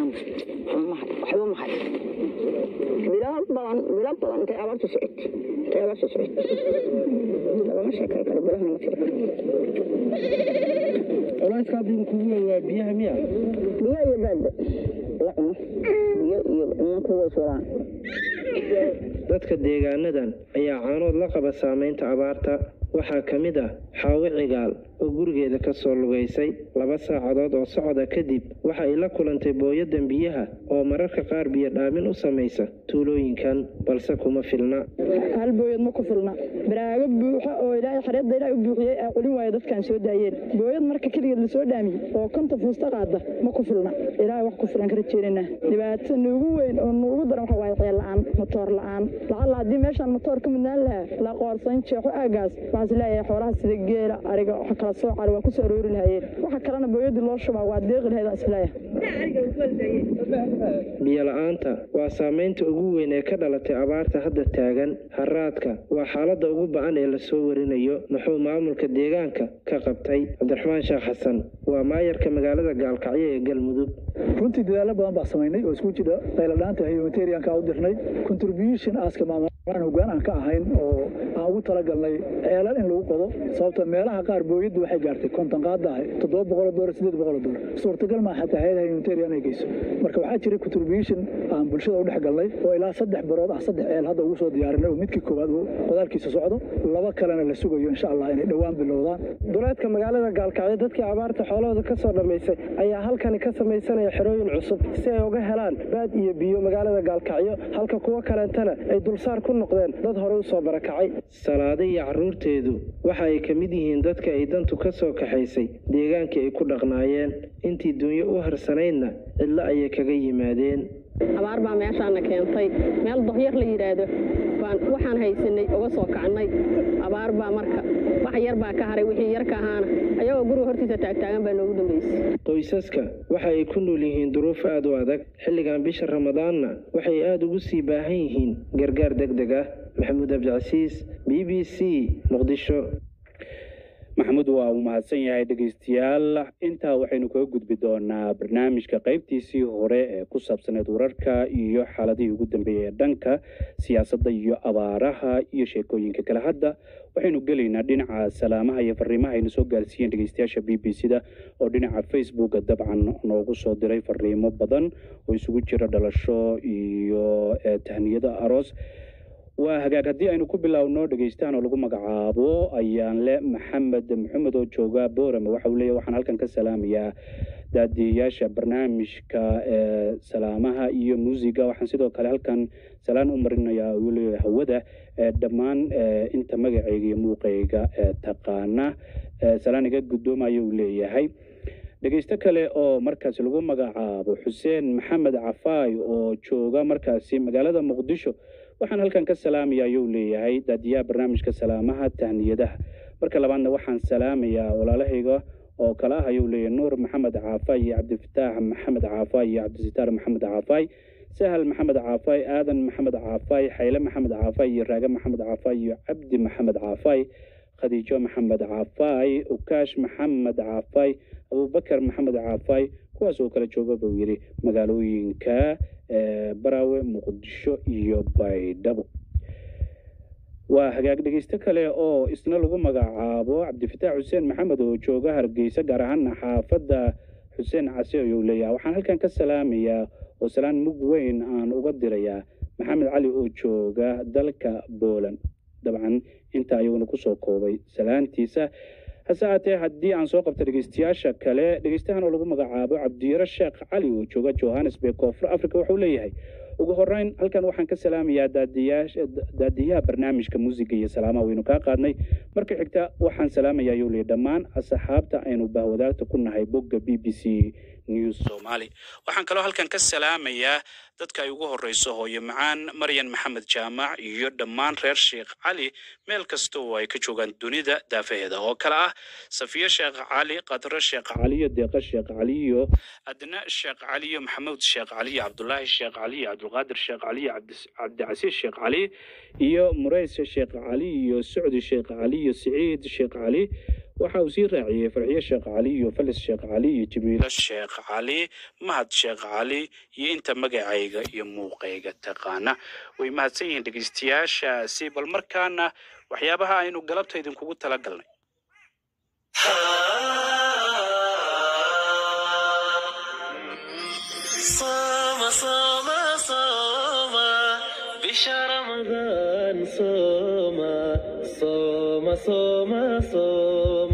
waxba ma hayo bilo badan bilo badan intay abaartu socot intay abaartu socot lagama sheekay karo bilaha ma tiri culayska hadda kugu weyn waa biyaha miya biyo iyo baadba la cuno biyo iyo cunanku way suraan dadka deegaanadan ayaa caanood la qaba saamaynta abaarta waxaa ka mid ah xaawo cigaal oo gurigeeda ka soo lugaysay laba saacadood oo socda kadib waxa ay la kulantay booyadan biyaha oo mararka qaar biyo dhaamin u samaysa tuulooyinkan balse kuma filna hal booyad ma ku filna baraago buuxa oo ilaahay xareedda ilaahay u buuxiyey aa qolin waaya dadkaan soo daayeen booyad marka keligeed lasoo dhaamiyey oo konta fuusta qaada ma ku filna ilaahay wax ku filan ka rajeynayna dhibaato nuugu weyn oo nuugu daran waxa waaye ceel la-aan matoor la-aan lacalla haddii meeshaan matoor ka midnaan lahaa la qoorsan jeexo aagaas baa waxaan is leeyahay xoolaha sida geela ariga waxa kala soo cari waa ku soo aroori lahayeen waxa kalena booyadii loo shubaa waa deeqi lahayd aan is leeyahay biyo-la'aanta waa saamaynta ugu weyn ee ka dhalatay abaarta hadda taagan haraadka waa xaaladda ugu ba'an ee lasoo warinayo muxuu maamulka deegaanka ka qabtay cabdiraxmaan sheekh xasan waa maayarka magaalada gaalkacyo ee galmudug runtii dadaalo badan baa samaynay oo isku jira qayladhaanta humanitarianka u dirnay contribution aaska maamulaan hoggaan aan ka ahayn oo aan ugu talagalnay ceelal in lagu qodo sababta meelaha qaar booyaddu waxay gaartay konton qaadahay toddoba boqol dolar sideed boqol dolar suurtagal maa xataa hayadaha humanitarian ay geyso marka waxaa jiray contribution aan bulshada u dhex galnay oo ilaa saddex barood ah saddex ceel hadda ugu soo diyaarinay oo midkii koowaad uu qodaalkiisa socdo laba kalena la sugayo insha allah inay dhowaan bilowdaan duleedka magaalada gaalkacyo dadkii abaarta xoolahooda ka soo dhammaysay ayaa halkani ka samaysanaya xerooyin cusub si ay uga helaan baad iyo biyo magaalada gaalkacyo halka kuwo kaleentana ay dulsaar ku noqdeen dad hore u soo barakacay salaada iyo carruurteedu waxa ay ka mid yihiin dadka ay dantu ka soo kaxaysay deegaankii ay ku dhaqnaayeen intii dunyo u harsanaydna cidlo ayay kaga yimaadeen abaar baa meeshaana keentay meel dohyar la yidhaahdo baan waxaan haysanay uga soo kacnay abaar baa marka wax yar baa ka haray wixii yar ka ahaana ayagoo guriga hortiisa taagtaagan baa noogu dambaysay qoysaska waxa ay ku nool yihiin duruuf aad u adag xilligan bisha ramadaanna waxay aad ugu sii baahan yihiin gargaar deg deg ah maxamuud abdicasiis b b c muqdisho maxamuud waa uu mahadsan yahay dhegeystayaal intaa waxaynu kaga gudbi doonaa barnaamijka qaybtiisii hore ee ku saabsaneed wararka iyo xaaladihii ugu dambeeyey ee dhanka siyaasadda iyo abaaraha iyo sheekooyinka kale hadda waxaynu gelaynaa dhinaca salaamaha iyo fariimaha ayna soo gaarsiiyeen dhegeystayaasha b b c da oo dhinaca facebooka dabcan noogu soo diray fariimo badan oo isugu jira dhalasho iyo tahniyada aroos waa hagaag haddii aynu ku biloawno dhegeystahan oo lagu magacaabo ayaan le maxamed maxamed oo jooga boorame waxa uu leeyahy waxaan halkan ka salaamayaa daadiyayaasha barnaamijka ee salaamaha iyo muusiga waxaan sidoo kale halkan salaan u marinayaa uu leeyahay hawada ee dhammaan inta magacayga iyo muuqayga ee taqaana salaan iga guddoomaya uu leeyahay dhegeysto kale oo markaasi lagu magacaabo xuseen maxamed cafaay oo jooga markaasi magaalada muqdisho waxaan halkan ka salaamaya ayuu leeyahay daadiyaha barnaamijka salaamaha tahniyadaha marka labaadna waxaan salaamayaa walaalahayga oo kale ah ayuu leeyahay nuur maxamed caafaay iyo cabdifataax maxamed caafaay iyo cabdisitaar maxamed caafaay sahal maxamed caafaay aadan maxamed caafaay xayle maxamed caafaay iyo raage maxamed caafaay iyo cabdi maxamed caafaay khadiijo maxamed caafaay ukaash maxamed caafaay abubakar maxamed caafaay kuwaas oo kala jooga buu yidhi magaalooyinka baraawe muqdisho iyo baydhabo waa hagaag dhegeysto kale oo isna lagu magacaabo cabdifataax xuseen maxamed oo jooga hargeysa gaar ahaana xaafadda xuseen casi ayuu leeyahay waxaan halkan ka salaamayaa oo salaan mug weyn aan uga dirayaa maxamed cali oo jooga dalka booland dabcan intaa ayuuna kusoo koobay salaantiisa hase aatee haddii aan soo qabta dhegeystayaasha kale dhegeystahan oo lagu magacaabo cabdiyaro sheekh cali oo jooga johannesburg koonfur africa wuxuu leeyahay ugu horeyn halkan waxaan ka salaamayaa daadiyaha barnaamijka muusiga iyo salaamaha waynu kaa qaadnay marka xigta waxaan salaamayaa ayuu leeyahy dhammaan asxaabta aynu bahwadaagta ku nahay bogga b b c news somali waxaan kaloo halkan ka salaamayaa dadka ay ugu horeyso hooyo macaan maryan maxamed jaamac iyo dhammaan reer sheekh cali meel kasta oo ay ka joogaan dunida daafaheeda oo kale ah safiye sheekh cali qadro sheekh caliyo deeqa sheekh caliyo adna sheekh caliyo maxamuud sheekh caliyo cabdulaahi sheekh caliyo cabdulqaadir sheekh caliyo cabdicasiis sheekh cali iyo mureys sheekh cali iyo socdi sheekh cali iyo siciid sheekh cali waxa uu sii raaciyey farxiyo sheekh cali iyo falis sheekh cali iyo jamiilo sheekh cali mahad sheekh cali iyo inta magacayga iyo muuqayga taqaana way mahadsan yihiin dhegeystayaashaasi bal markaana waxyaabaha aynu galabta idinkugu tala galnay صوم صوم صوم بشهر رمضان صوم صوم صوم صوم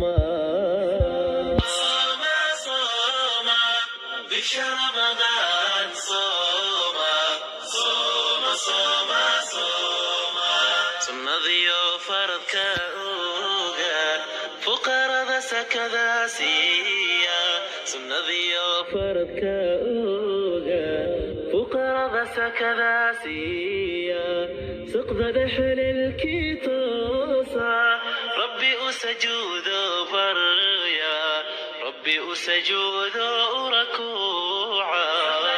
صوم صوم بشهر رمضان صوم صوم صوم صوم sunnadiyo faradka oga fuqarada sakada siiya sunnadiyo faradka oga fuqarada sakada siiya suqdada xelelkii toosa rabbi أسجود بريا ربي أسجود ركوعا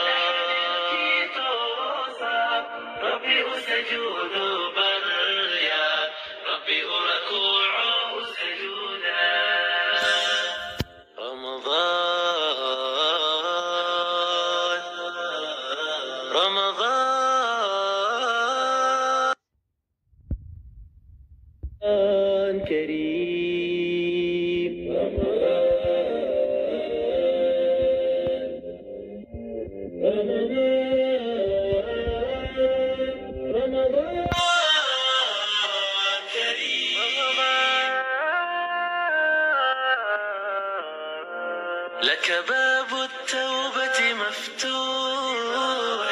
ربي أسجود بريا ربي أركوع سجودا رمضان رمضان كريم لك باب التوبة مفتوح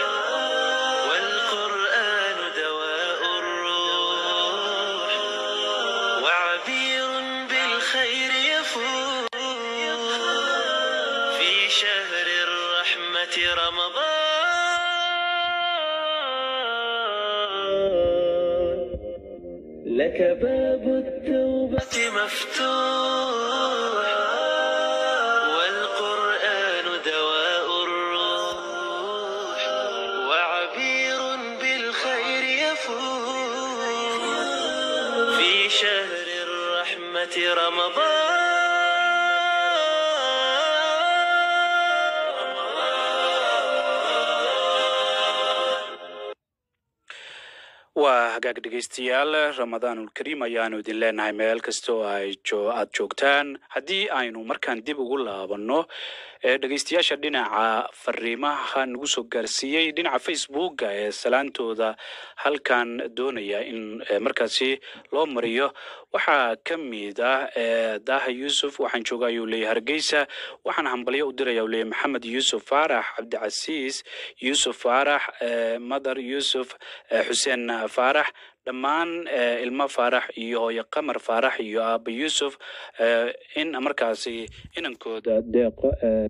والقرآن دواء الروح وعبير بالخير يفوح في شهر الرحمة رمضان لك باب التوبة مفتوح والقرآن دواء الروح وعبير بالخير يفوح في شهر الرحمة رمضان waa hagaag dhegaystayaal ramadaanulkariim ayaanu idin leenahay meel kasta oo ay jo- aad joogtaan haddii aynu markaan dib ugu laabanno ee dhegaystayaasha dhinaca fariimaha nagu soo gaarsiiyey dhinaca facebooka ee salaantooda halkan doonaya in eh, markaasi loo mariyo waxaa ka mid ah eh, daaha yuusuf waxaan jooga ayuu leeyahay hargeysa waxaan hambalyo u diraya uu leeyahay maxamed yuusuf faarax cabdicasiis yuusuf faarax eh, madar yuusuf eh, xuseen faarax dhammaan eh, ilmo faarax iyo hooyo qamar faarax iyo aaba yuusuf eh, in markaasi inankooda deeqo eh,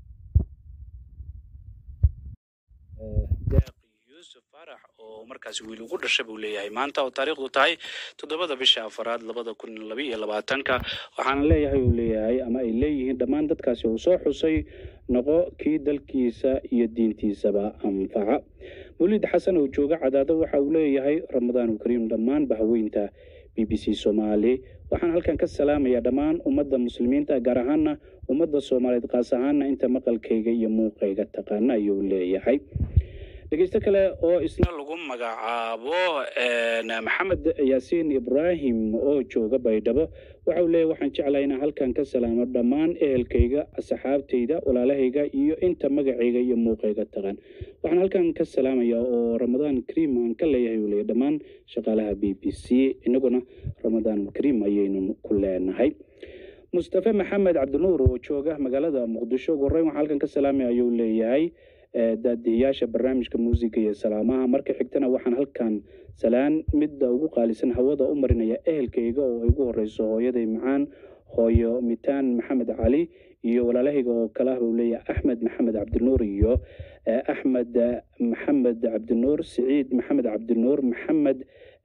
deeq yuusuf faarax oo markaasi wiil ugu dhashay buu leeyahay maanta oo taariikhdu tahay toddobada bisha afaraad labada kun laba iyo labaatanka waxaana leeyahay uu leeyahay ama ay leeyihiin dhammaan dadkaasi uu soo xusay noqo kii dalkiisa iyo diintiisaba anfaca weliid xasan oo jooga cadaado waxa uu leeyahay ramadaanulkariim dhammaan bahweynta b b c soomaali waxaan halkan ka salaamayaa dhammaan ummadda muslimiinta gaar ahaana ummadda soomaaliyeed qaas ahaana inta maqalkayga iyo muuqayga taqaana ayuu leeyahay dhegeysto kale oo isna lagu magacaabo een, maxamed yaasiin ibraahim oo jooga baydhabo waxa uu leeyahay waxaan jeclahay inaan halkan ka salaamo dhammaan ehelkayga asxaabtayda walaalahayga iyo inta magacayga iyo muuqayga taqaan waxaan halkan ka salaamayaa oo ramadaan kariim aan ka leeyahay uu leeyahay dhammaan shaqaalaha b b c inaguna ramadaan kariim ayaynu ku leenahay mustafe maxamed cabdinuur oo jooga magaalada muqdisho ugu horreyn waxaan halkan ka salaamaya ayuu leeyahay eh, daadihiyaasha barnaamijka muusiga iyo salaamaha marka xigtana waxaan halkan salaan midda ugu qaalisan hawada u marinaya ehelkayga oo ay ugu horeyso hooyaday macaan hooyo mitaan maxamed cali iyo walaalahayga oo kale ah buu leeyahay axmed maxamed cabdinuur iyo eh, axmed eh, maxamed cabdinuur siciid maxamed cabdinuur maxamed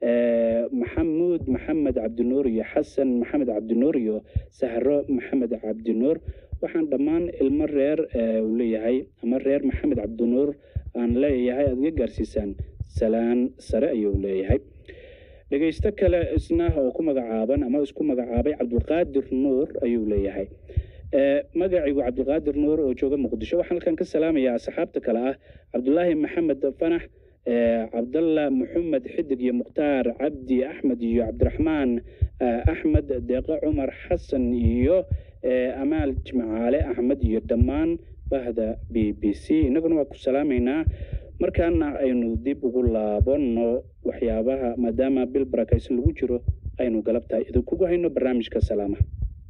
eh, maxamuud maxamed cabdinuur iyo xasan maxamed cabdinuur iyo sahro maxamed cabdinuur waxaan dhammaan ilmo reer eh, uu leeyahay ama reer maxamed cabdinuur aan leeyahay aad iga gaarsiisaan salaan sare ayuu leeyahay dhegeysto kale isna oo ku magacaaban ama isku magacaabay cabdulqaadir nuur ayuu leeyahay Eh, magacigu cabdulqaadir nuur oo jooga muqdisho waxaan halkan ka salaamayaa asxaabta kale ah cabdulaahi maxamed fanax eh, cabdalla maxamed xidig iyo mukhtaar cabdi axmed iyo cabdiraxmaan eh, axmed deeqo cumar xasan iyo eh, amaal jimcaale axmed iyo dhammaan bahda b b c innaguna waa ku salaamaynaa markaana aynu dib ugu laabanno waxyaabaha maadaama bil barakaysan lagu jiro aynu galabtahay idinkugu hayno barnaamijka salaamaha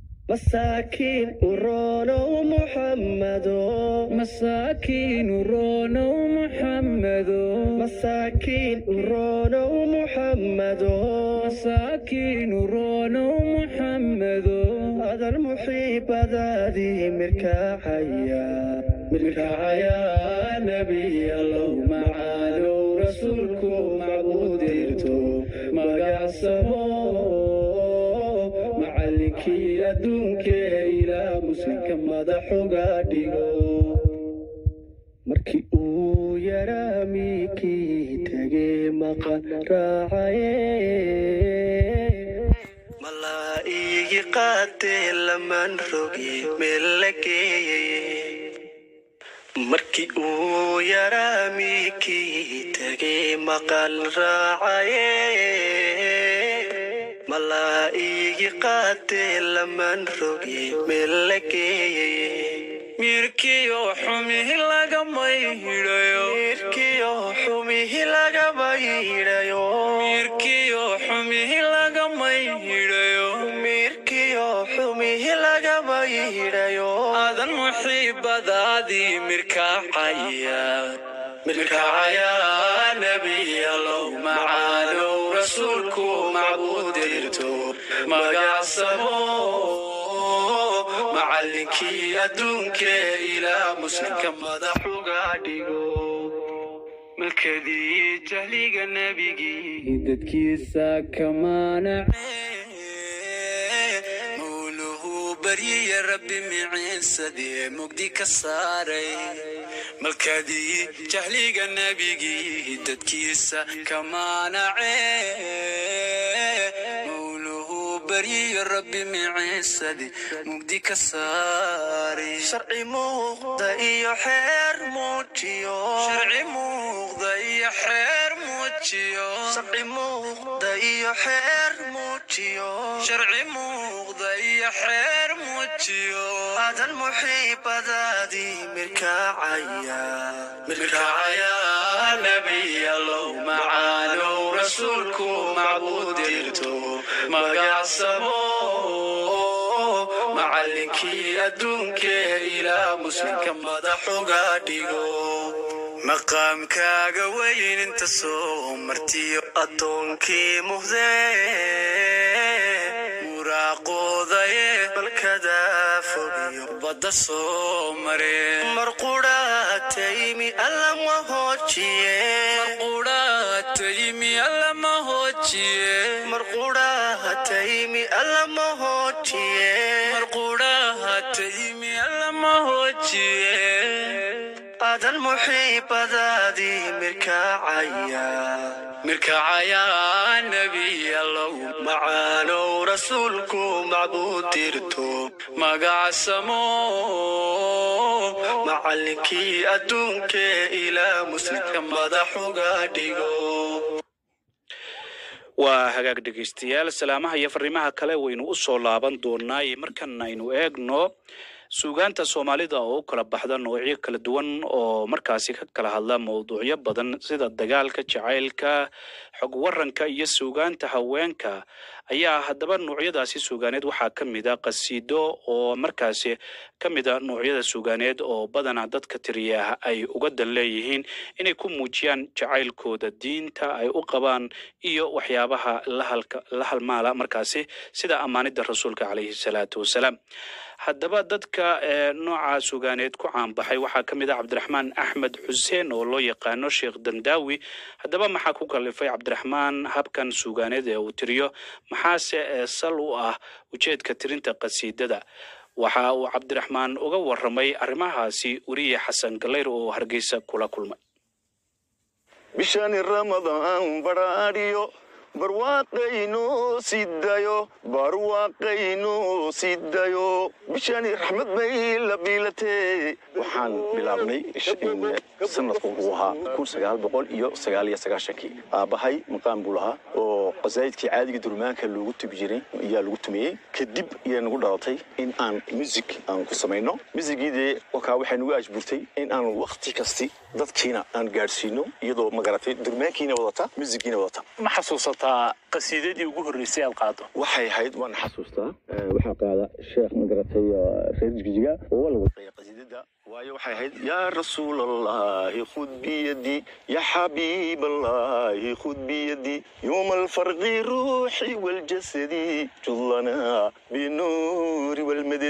مساكين ورونو محمدو مساكين ورونو محمدو مساكين ورونو محمدو مساكين ورونو محمدو هذا المحيب ذادي مركاحيا مركاحيا نبي الله معانو رسولكم معبوديرتو ما يعصمو معلم duunkee ilaa muslimka madaxuga dhigo markii uu yaraa miikii tegee maqan raacaye malaa'igi qaatee lamaan roge meel la geeyay markii uu yaraa miikii tegee maqal raacaye malaa'igi qaatee lamaan roge meel la geeyay mirkiyo xumihi lagama hidhayo mirkiyo xumihi lagama hidhayo mirkiyo xumihi lagama hidhayo mirkiyo xumihi lagama hidhayo adan muxiibadaadii mirkacaya mirkacaya nebiyalow macaalow rasuulku macbuudirto magacsamo macallinkii adduunkee ilaa muslimka madaxuga dhigo malkadii jahliga nebigii dadkiisa kamaanace mawluhu baryiya rabbi miciinsadee mugdi ka saaray malkadii jahliga nebigii dadkiisa kamaanace baryiyo rabbi miciisadi mugdi ka saari sharci muuqda iyo xeer muujiyo sharci muuqda iyo xeer muujiyo sharci muuqda iyo xeer muujiyo sharci muuqda iyo xeer muujiyo adan muxiibadaadii mirkacaya mirkacaya nebiyalow macaalow rasuulku macbuudirto magacsamo macallinkii adduunkee ilaa muslimka madaxuga dhigo maqaamkaaga weyn inta soo martiyo addoonkii muhdee muraaqoodaye balkada fogiyo badda soo mare mar qudhaataymi allama hoojiye taymi allama hoojiye mar qudhaha taymi allama hoojiye mar qudhaha taymi allama hoojiye adan muxiibadaadii mirkacaya mirkacaya nebiyalow macaanow rasuulku macbuudirto magacsamo macallinkii adduunkee ilaa muslimka madaxuga dhigo waa hagaag dhegaystayaal salaamaha iyo fariimaha kale waynu u soo laaban doonaa iyo markan aynu eegno suugaanta soomaalida oo u kala baxda noocyo kala duwan oo markaasi ka kala hadla mawduucyo badan sida dagaalka jacaylka xog waranka iyo suugaanta haweenka ayaa haddaba noocyadaasi suugaaneed waxaa ka mid a qasiido oo markaasi ka mid a noocyada suugaaneed oo badanaa dadka tiriya ay uga dan leeyihiin inay ku muujiyaan jacaylkooda diinta ay u qabaan iyo waxyaabaha lahalka la halmaala markaasi sida ammaanida rasuulka calayhi salaatu wasalaam haddaba dadka nooca suugaaneed ku caanbaxay waxaa ka mid ah cabdiraxmaan axmed xuseen oo loo yaqaano sheekh dandaawi haddaba maxaa ku kalifay cabdiraxmaan habkan suugaaneed ee uu tiriyo maxaase sal u ah ujeedka tirinta qasiidada waxa uu cabdiraxmaan uga waramay arrimahaasi weriye xasan galayr oo hargeysa kula kulmay bishani ramadaan badhaadhiyo barwaaqaynu sidayo barwaaqaynu sidayo bishani raxmad bay la biilatee waxaan bilaabnay sanadku uu ahaa kun sagaal boqol iyo sagaal iyo sagaashankii aabbahay maqaan buu lahaa oo qasaa'idkii caadiga durmaanka loogu tubi jiray ayaa lagu tumiyey kadib ayaa nagu dhalatay in aan music aan ku samayno musigiidee wakaa waxay nagu ajburtay in aan wakti kasti dadkiina aan gaadhsiino iyadoo magaratay durmaankiina wadata musigiina wadata ma xasuusataa qasiidadii ugu horreysay aad qaado waxay ahayd waan xasuustaa waxaa qaada sheekh magaratay reer jijiga oo la wadaya qasiidada waayo waxay ahayd yaa rasuul allahi khud biyadi ya xabiib allahi khud biyadi yowma alfarqi ruuxi waljasadi judlana binuuri walmadadi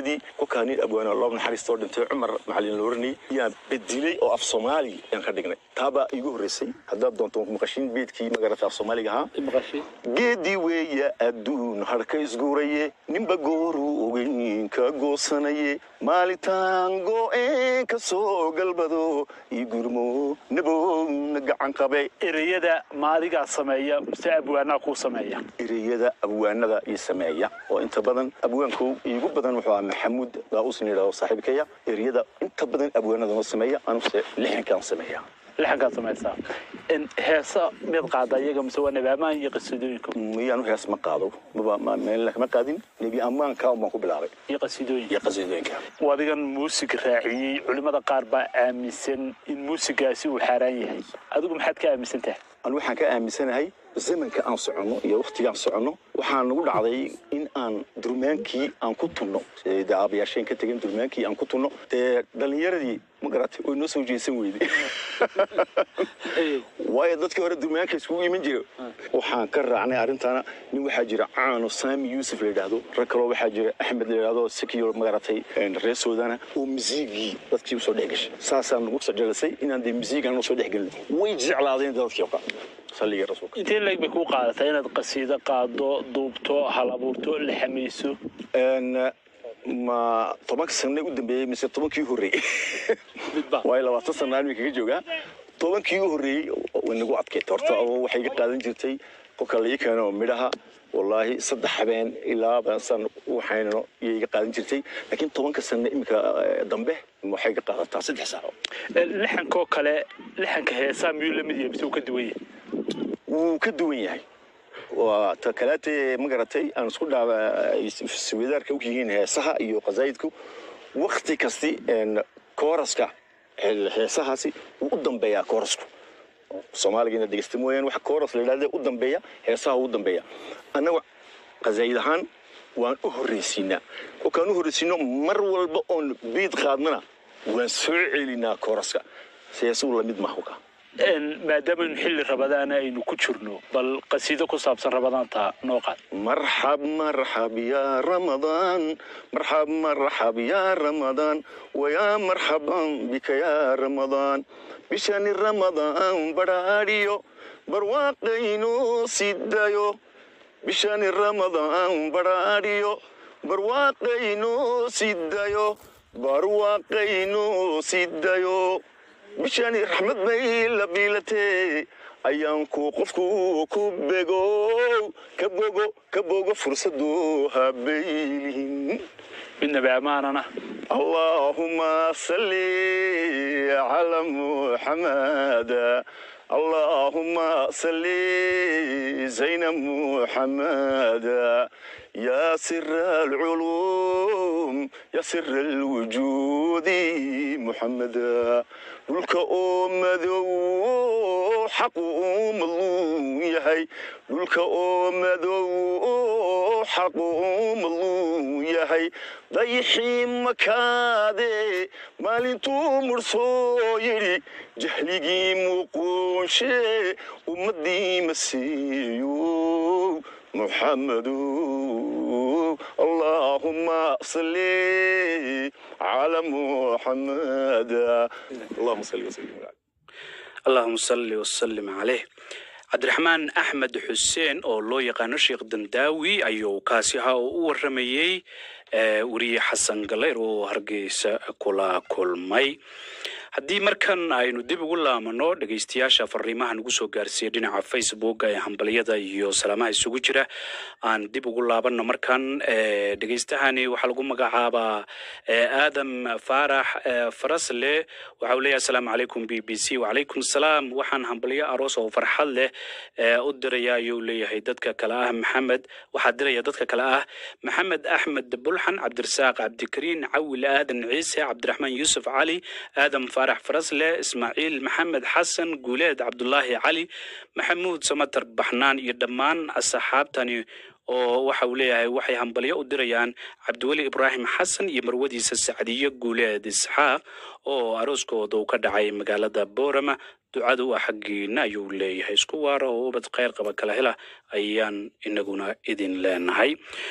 lixdameeyadii kolkaa nin abwaana loob naxariista oo dhintay cumar macalin looranay yaan bedilay oo af soomaali yaan ka dhignay taabaa iigu horreysay haddaad doonto maqashiin beedkii magarata af soomaaliga ahaa geedii weeya adduun harka isguuraye ninba gooruu ogeyn ka goosanaye maalitaan go'een ka soo galbado ii gurmo nabowna gacan qabe ereyada maadigaa sameeya mise abwaanaa kuu sameeya ereyada abwaanada ii sameeya oo inta badan abwaanku iigu badan wuxuu ahaa maxamuud daa'uusna yidhahdo saaxiibkaya ereyada inta badan abwaanada noo sameeya anuse lixankaan sameeya lixankaad samaysaa heesa mid qaada iyaga mise waa nebi ammaan iyo qasiidooyinka miyaanu hees ma qaado maba ma meel ma qaadin nebi ammaanka baan ku bilaabay iyo qasiidooyinka iyo qasiidooyinka adigan muusig raaciyey culimmada qaar baa aaminsan in muusigaasi uu xaaraan yahay adigu maxaad ka aaminsan tahay anu waxaan ka aaminsanahay zamanka aan soconno iyo wakhtigaan soconno waxaa nagu dhacday in aan durmaankii aan ku tunno dee aabayaasheen ka tegin durmaankii aan ku tunno dee dhallinyaradii ma garatay way noo soo jeesan weyday waayo dadkii hore durmaanka iskugu iman jira waxaan ka raacnay arrintaana nin waxaa jira caano saami yuusuf la yidhaahdo rag kaloo waxaa jira axmed la yidhaahdo sikiyo magaratay reer soodana oo misiigii dadkii usoo dhex gashay saasaan nagu sajelasay inaan dee misiigaan usoo dhex gelin way jeclaadeen dadkii oqa salliga rasuulka intee leeg bay kuu qaadataa inaad qasiido qaado duubto hal abuurto la xamayso ma tobanka sane u dambeeyey mise tobankii horreeyey waayo labaatan sana aan kaga joogaa tobankii u horreeyey way nagu adkeyd horta oo waxay ga qaadan jirtay kolka la ii keeno midhaha wallaahi saddex habeen ilaa san waxaynano iyay ga qaadan jirtay laakiin tobanka sane iminka dambe waxay ga qaadataa saddex saaco lixankoo kale lixanka heesaa miyuu la mid yahay mise uu ka duwan yahay wuu ka duwan yahay waa ta kaleete ma garatay aan isku dhaaba iswadaarka u yihiin heesaha iyo qasaayidku wakti kasti kooraska heesahaasi wuu u dambeeyaa koorasku soomaaliga dhegeysta mooyaan waxa kooras la yidhahda u dambeeya heesaha u dambeeya annaga qasaayid ahaan waan u horreysiinaa kolkaan u horreysiino mar walba oon biid qaadnana waan soo celinaa kooraska heesuhu lamid maaha kolkaa maadaamanu xilli rabadaana aynu ku jirno bal qasiido ku saabsan rabadaanta noo qaad marxab marxab yaa ramadaan marxab marxab yaa ramadaan wayaa marxaban bika yaa ramadaan bishani ramadaan badhaadhiyo barwaaqaynu sidayo bishani ramadaan badhaadhiyo barwaaqaynu sidayo barwaaqaynu sidayo bishani raxmad bay la biilatee ayaanku qofku ku bego ka bogo ka bogo fursadu habaylihin midnaba ammaanana allaahuma salli cala muxamada اللهم صل زين محمد يا سر العلوم يا سر الوجود محمدا dhulka oo madow xaq uu madluum yahay dhulka oo madow xaq uu madluum yahay dayixii makaade maalintuu mursoo yidhi jahligii muuquunshe ummadii masiiyo محمد اللهم صل على محمد اللهم صل وسلم على allahuma salli wasalim caleyh cabdiraxmaan axmed xuseen oo loo yaqaano sheekh dandaawi ayuu kaasi ahaa oo u waramayey weriye xasan galeyr oo hargeysa kula kulmay haddii markan aynu dib ugu laamano dhegeystayaasha fariimaha nagu soo gaarsiiya dhinaca facebook ee hambalyada iyo salaamaha isugu jira aan dib ugu laabanno markan dhegeystahani waxaa lagu magacaabaa aadam faarax farasle waxa uu leeyahay asalaamu calaykum b b c wacalaykum salaam waxaan hambalyo aroos oo farxad leh u diraya ayuu leeyahay dadka kale ah maxamed waxaa diraya dadka kale ah maxamed axmed bulxan cabdirasaaq cabdikariin cawil aadan ciise cabdiraxmaan yuusuf cali aadam faarax farasle ismaaciil maxamed xasan guuleed cabdulaahi cali maxamuud samatar baxnaan iyo dhammaan asxaabtani oo waxa uu leeyahay waxay hambalyo u dirayaan cabdiweli ibraahim xasan iyo marwadiisa sacdiyo guuleed isxaaq oo arooskooda uu ka dhacay magaalada boorama ducada u ah xaggiina ayuu leeyahay isku waara oo ubad kheyr qaba kala hela ayaan inaguna idin leenahay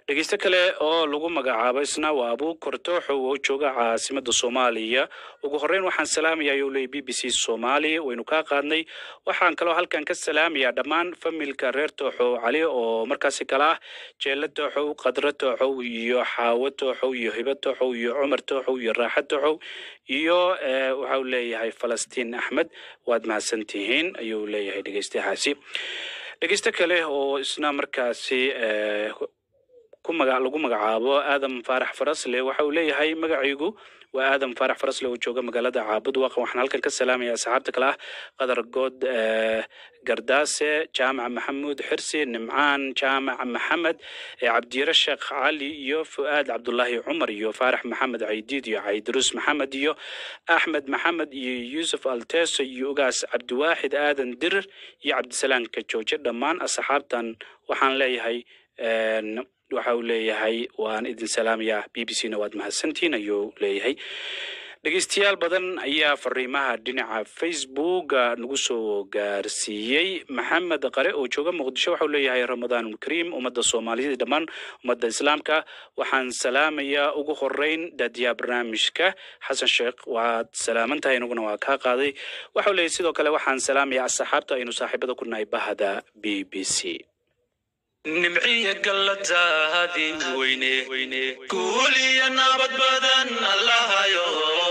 dhegeyste kale oo lagu magacaabo isna waa abuukar tooxow oo jooga caasimada soomaaliya ugu horeyn waxaan salaamaya ayuu leeyay b b c soomaali waynu kaa qaadnay waxaan kaloo halkan ka salaamayaa dhammaan familka reer tooxow cali oo markaasi kala ah jeelo tooxow qadro tooxow iyo xaawo tooxow iyo hibo tooxow iyo cumar tooxow iyo raaxa tooxow iyo eh, waxa uu leeyahay falastiin axmed waad mahadsantihiin ayuu leeyahay dhegeystayahaasi dhegeyste kale oo isna markaasi eh, ku maga lagu magacaabo aadam faarax farasle waxa uu leeyahay magacaygu waa aadam faarax farasle oo jooga magaalada caabud waaqa waxaan halkan ka salaamaya asxaabta kale ah qadar good eh, gardaase jaamac maxamuud xirsi nimcaan jaamac maxamed eh, cabdiyare sheekh cali iyo fu'aad cabdulaahi cumar iyo faarax maxamed caydiid iyo caydiruus maxamed iyo axmed maxamed iyo yuusuf alteso iyo ugaas cabdiwaaxid aadan dirir iyo cabdisalaam kajooje dhammaan asxaabtan waxaan leeyahay en, waxa uu leeyahay waan idin salaamayaa b b c na waad mahadsantihiin ayuu leeyahay dhegeystayaal badan ayaa fariimaha dhinaca facebooka nagu soo gaarsiiyey maxamed qare oo jooga muqdisho waxau leeyahay ramadaan kariim ummadda soomaaliyeed iyo dhammaan ummadda islaamka waxaan salaamayaa ugu horeyn daadiyaha barnaamijka xasan sheekh waad salaaman tahay inaguna waa kaa qaaday waxau leeyahay sidoo kale waxaan salaamayaa asxaabta aynu saaxiibada ku nahay bahda b b c nimciya galladaadii weyne guul iyo nabad badan allahayo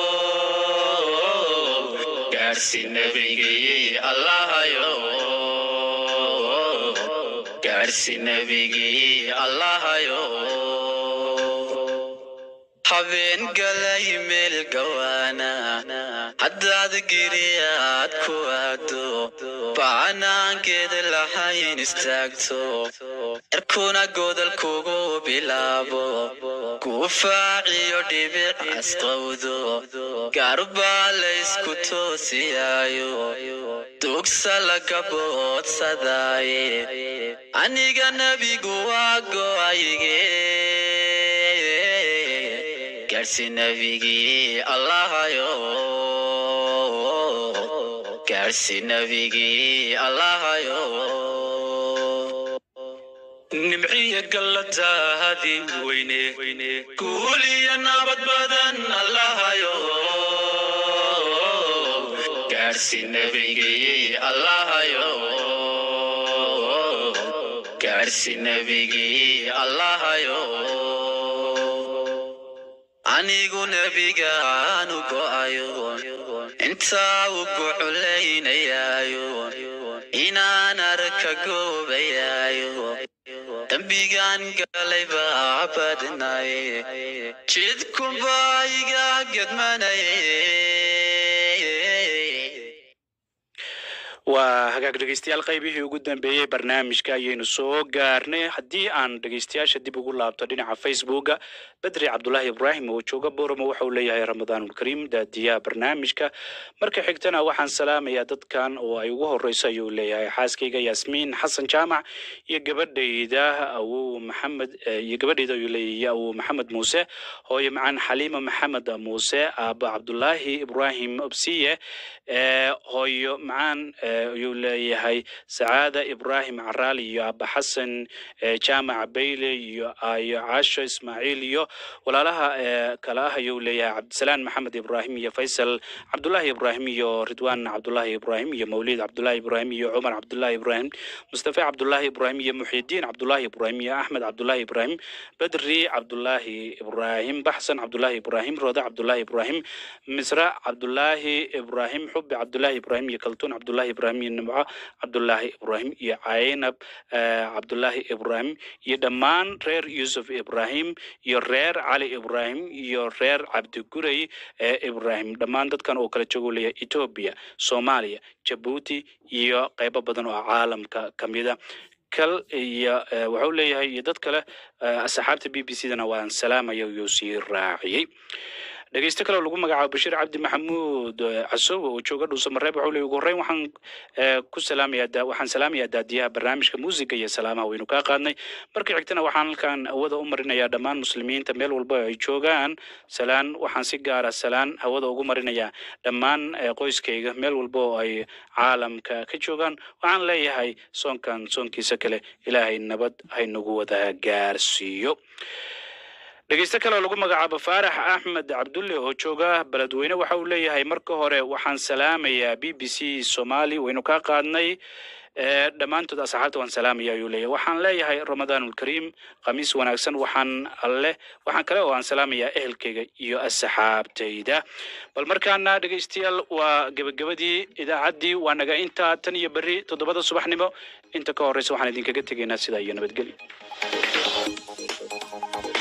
gaarsi nabigii allahayo gaarsi nabigii allahayo habeen galay meel gawaana haddaad giriyaad ku aado bacanaankeeda lahayn istaagto cirkuna godol kugu bilaabo gufaaciyo dhibic asqowdo gaarbaa laysku toosiyaayo dugsa laga boodsadaaye aniga nebigu waa go'ayge gaarsi nebigii allahayo gaarsi nebigii allahayo nimciya galladaadii weyne guul iyo nabad badan allahayo gaarsi nebigii allahayo gaarsi nebigii allahayo anigu nebigaanu go'ayo intaa u guculaynayaayo inaan arka goobayaayo dembigaan galay baa badnaye jidkunbaa iga gedmanaye waa hagaag dhegeystayaal qaybihii ugu dambeeyey barnaamijka ayaynu soo gaarnay haddii aan dhegeystayaasha dib ugu laabto dhinaca facebooka bedri cabdulaahi ibraahim oo jooga boramo waxauu leeyahay ramadaanulkariim daadiyaha barnaamijka marka xigtana waxaan salaamayaa dadkan oo ay ugu horeyso ayuu leeyahay xaaskayga yaasmiin xasan jaamac iyo gabadhayda awow maxamed eh, iyo gabadhayda ayuu leeyahay awow maxamed muuse hooyo macaan xaliima maxamed muuse aaba cabdulaahi ibraahim obsiye eh, hooyo macaan eh, ayuu leeyahay sacaada ibraahim caraal iyo aaba xasan eh, jaamac bayle iyo ayo caasho ismaaciil iyo walaalaha eh, kale ah ayuu leeyahay cabdisalaan maxamed ibraahim iyo faysal cabdulaahi ibraahim iyo ridwaan cabdulaahi ibraahim iyo mawlid cabdulaahi ibraahim iyo cumar cabdulaahi ibraahim mustafa cabdulaahi ibraahim iyo muxidiin cabdulaahi ibraahim iyo axmed cabdulaahi ibraahim bedri cabdulaahi ibraahim baxsan cabdulaahi ibraahim roode cabdulaahi ibraahim misra cabdulaahi ibraahim xubi cabdulaahi ibraahim iyo kaltuun cabdulaahi ibraahim iyo nimco cabdulaahi ibraahim iyo caynab eh, cabdulaahi ibraahim iyo dhammaan reer yuusuf ibraahim iyo reer cali ibraahim iyo reer cabdigurey ee ibraahim dhammaan dadkan oo kala joogo leeyahay etoobiya soomaaliya jabuuti iyo qaybo badan oo caalamka ka mida kal iyo eh, wuxuu leeyahay iyo dad kale eh, asxaabta b b c dana waan salaamaya iyuu sii raaciyey dhegeyste kale oo lagu magacaabo bashiir cabdi maxamuud eh, casowe oo jooga dhuusamareeb wuxuu leeyahy ugu horreyn waxaan eh, ku salaamayaa da- waxaan salaamayaa daadiyaha barnaamijka muusiga iyo salaamaha waynu kaa qaadnay marka xigtana waxaan halkan hawada u marinayaa dhammaan muslimiinta meel walba ay joogaan salaan waxaan si gaara salaan hawada ugu marinayaa dhammaan eh, qoyskayga meel walba oo ay caalamka ka joogaan waxaan leeyahay soonkan soonkiisa kale ilaahay nabad haynagu wada gaarsiiyo dhegeyste kale oo lagu magacaabo faarax axmed cabdulle oo jooga beledweyne waxa uu leeyahay marka hore waxaan salaamayaa b b c somali waynu kaa qaadnay ee dhammaantood asxaabta waan salaamaya ayuu leeyahay waxaan leeyahay ramadaanulkariim khamiis wanaagsan waxaan alle waxaan kale oo aan salaamayaa ehelkayga iyo asxaabtayda bal markaana dhegeystayaal waa gebagabadii idaacaddii waa naga intaa tan iyo berri toddobada subaxnimo inta ka horreysa waxaan idinkaga tegaynaa sidaa iyo nabadgelyo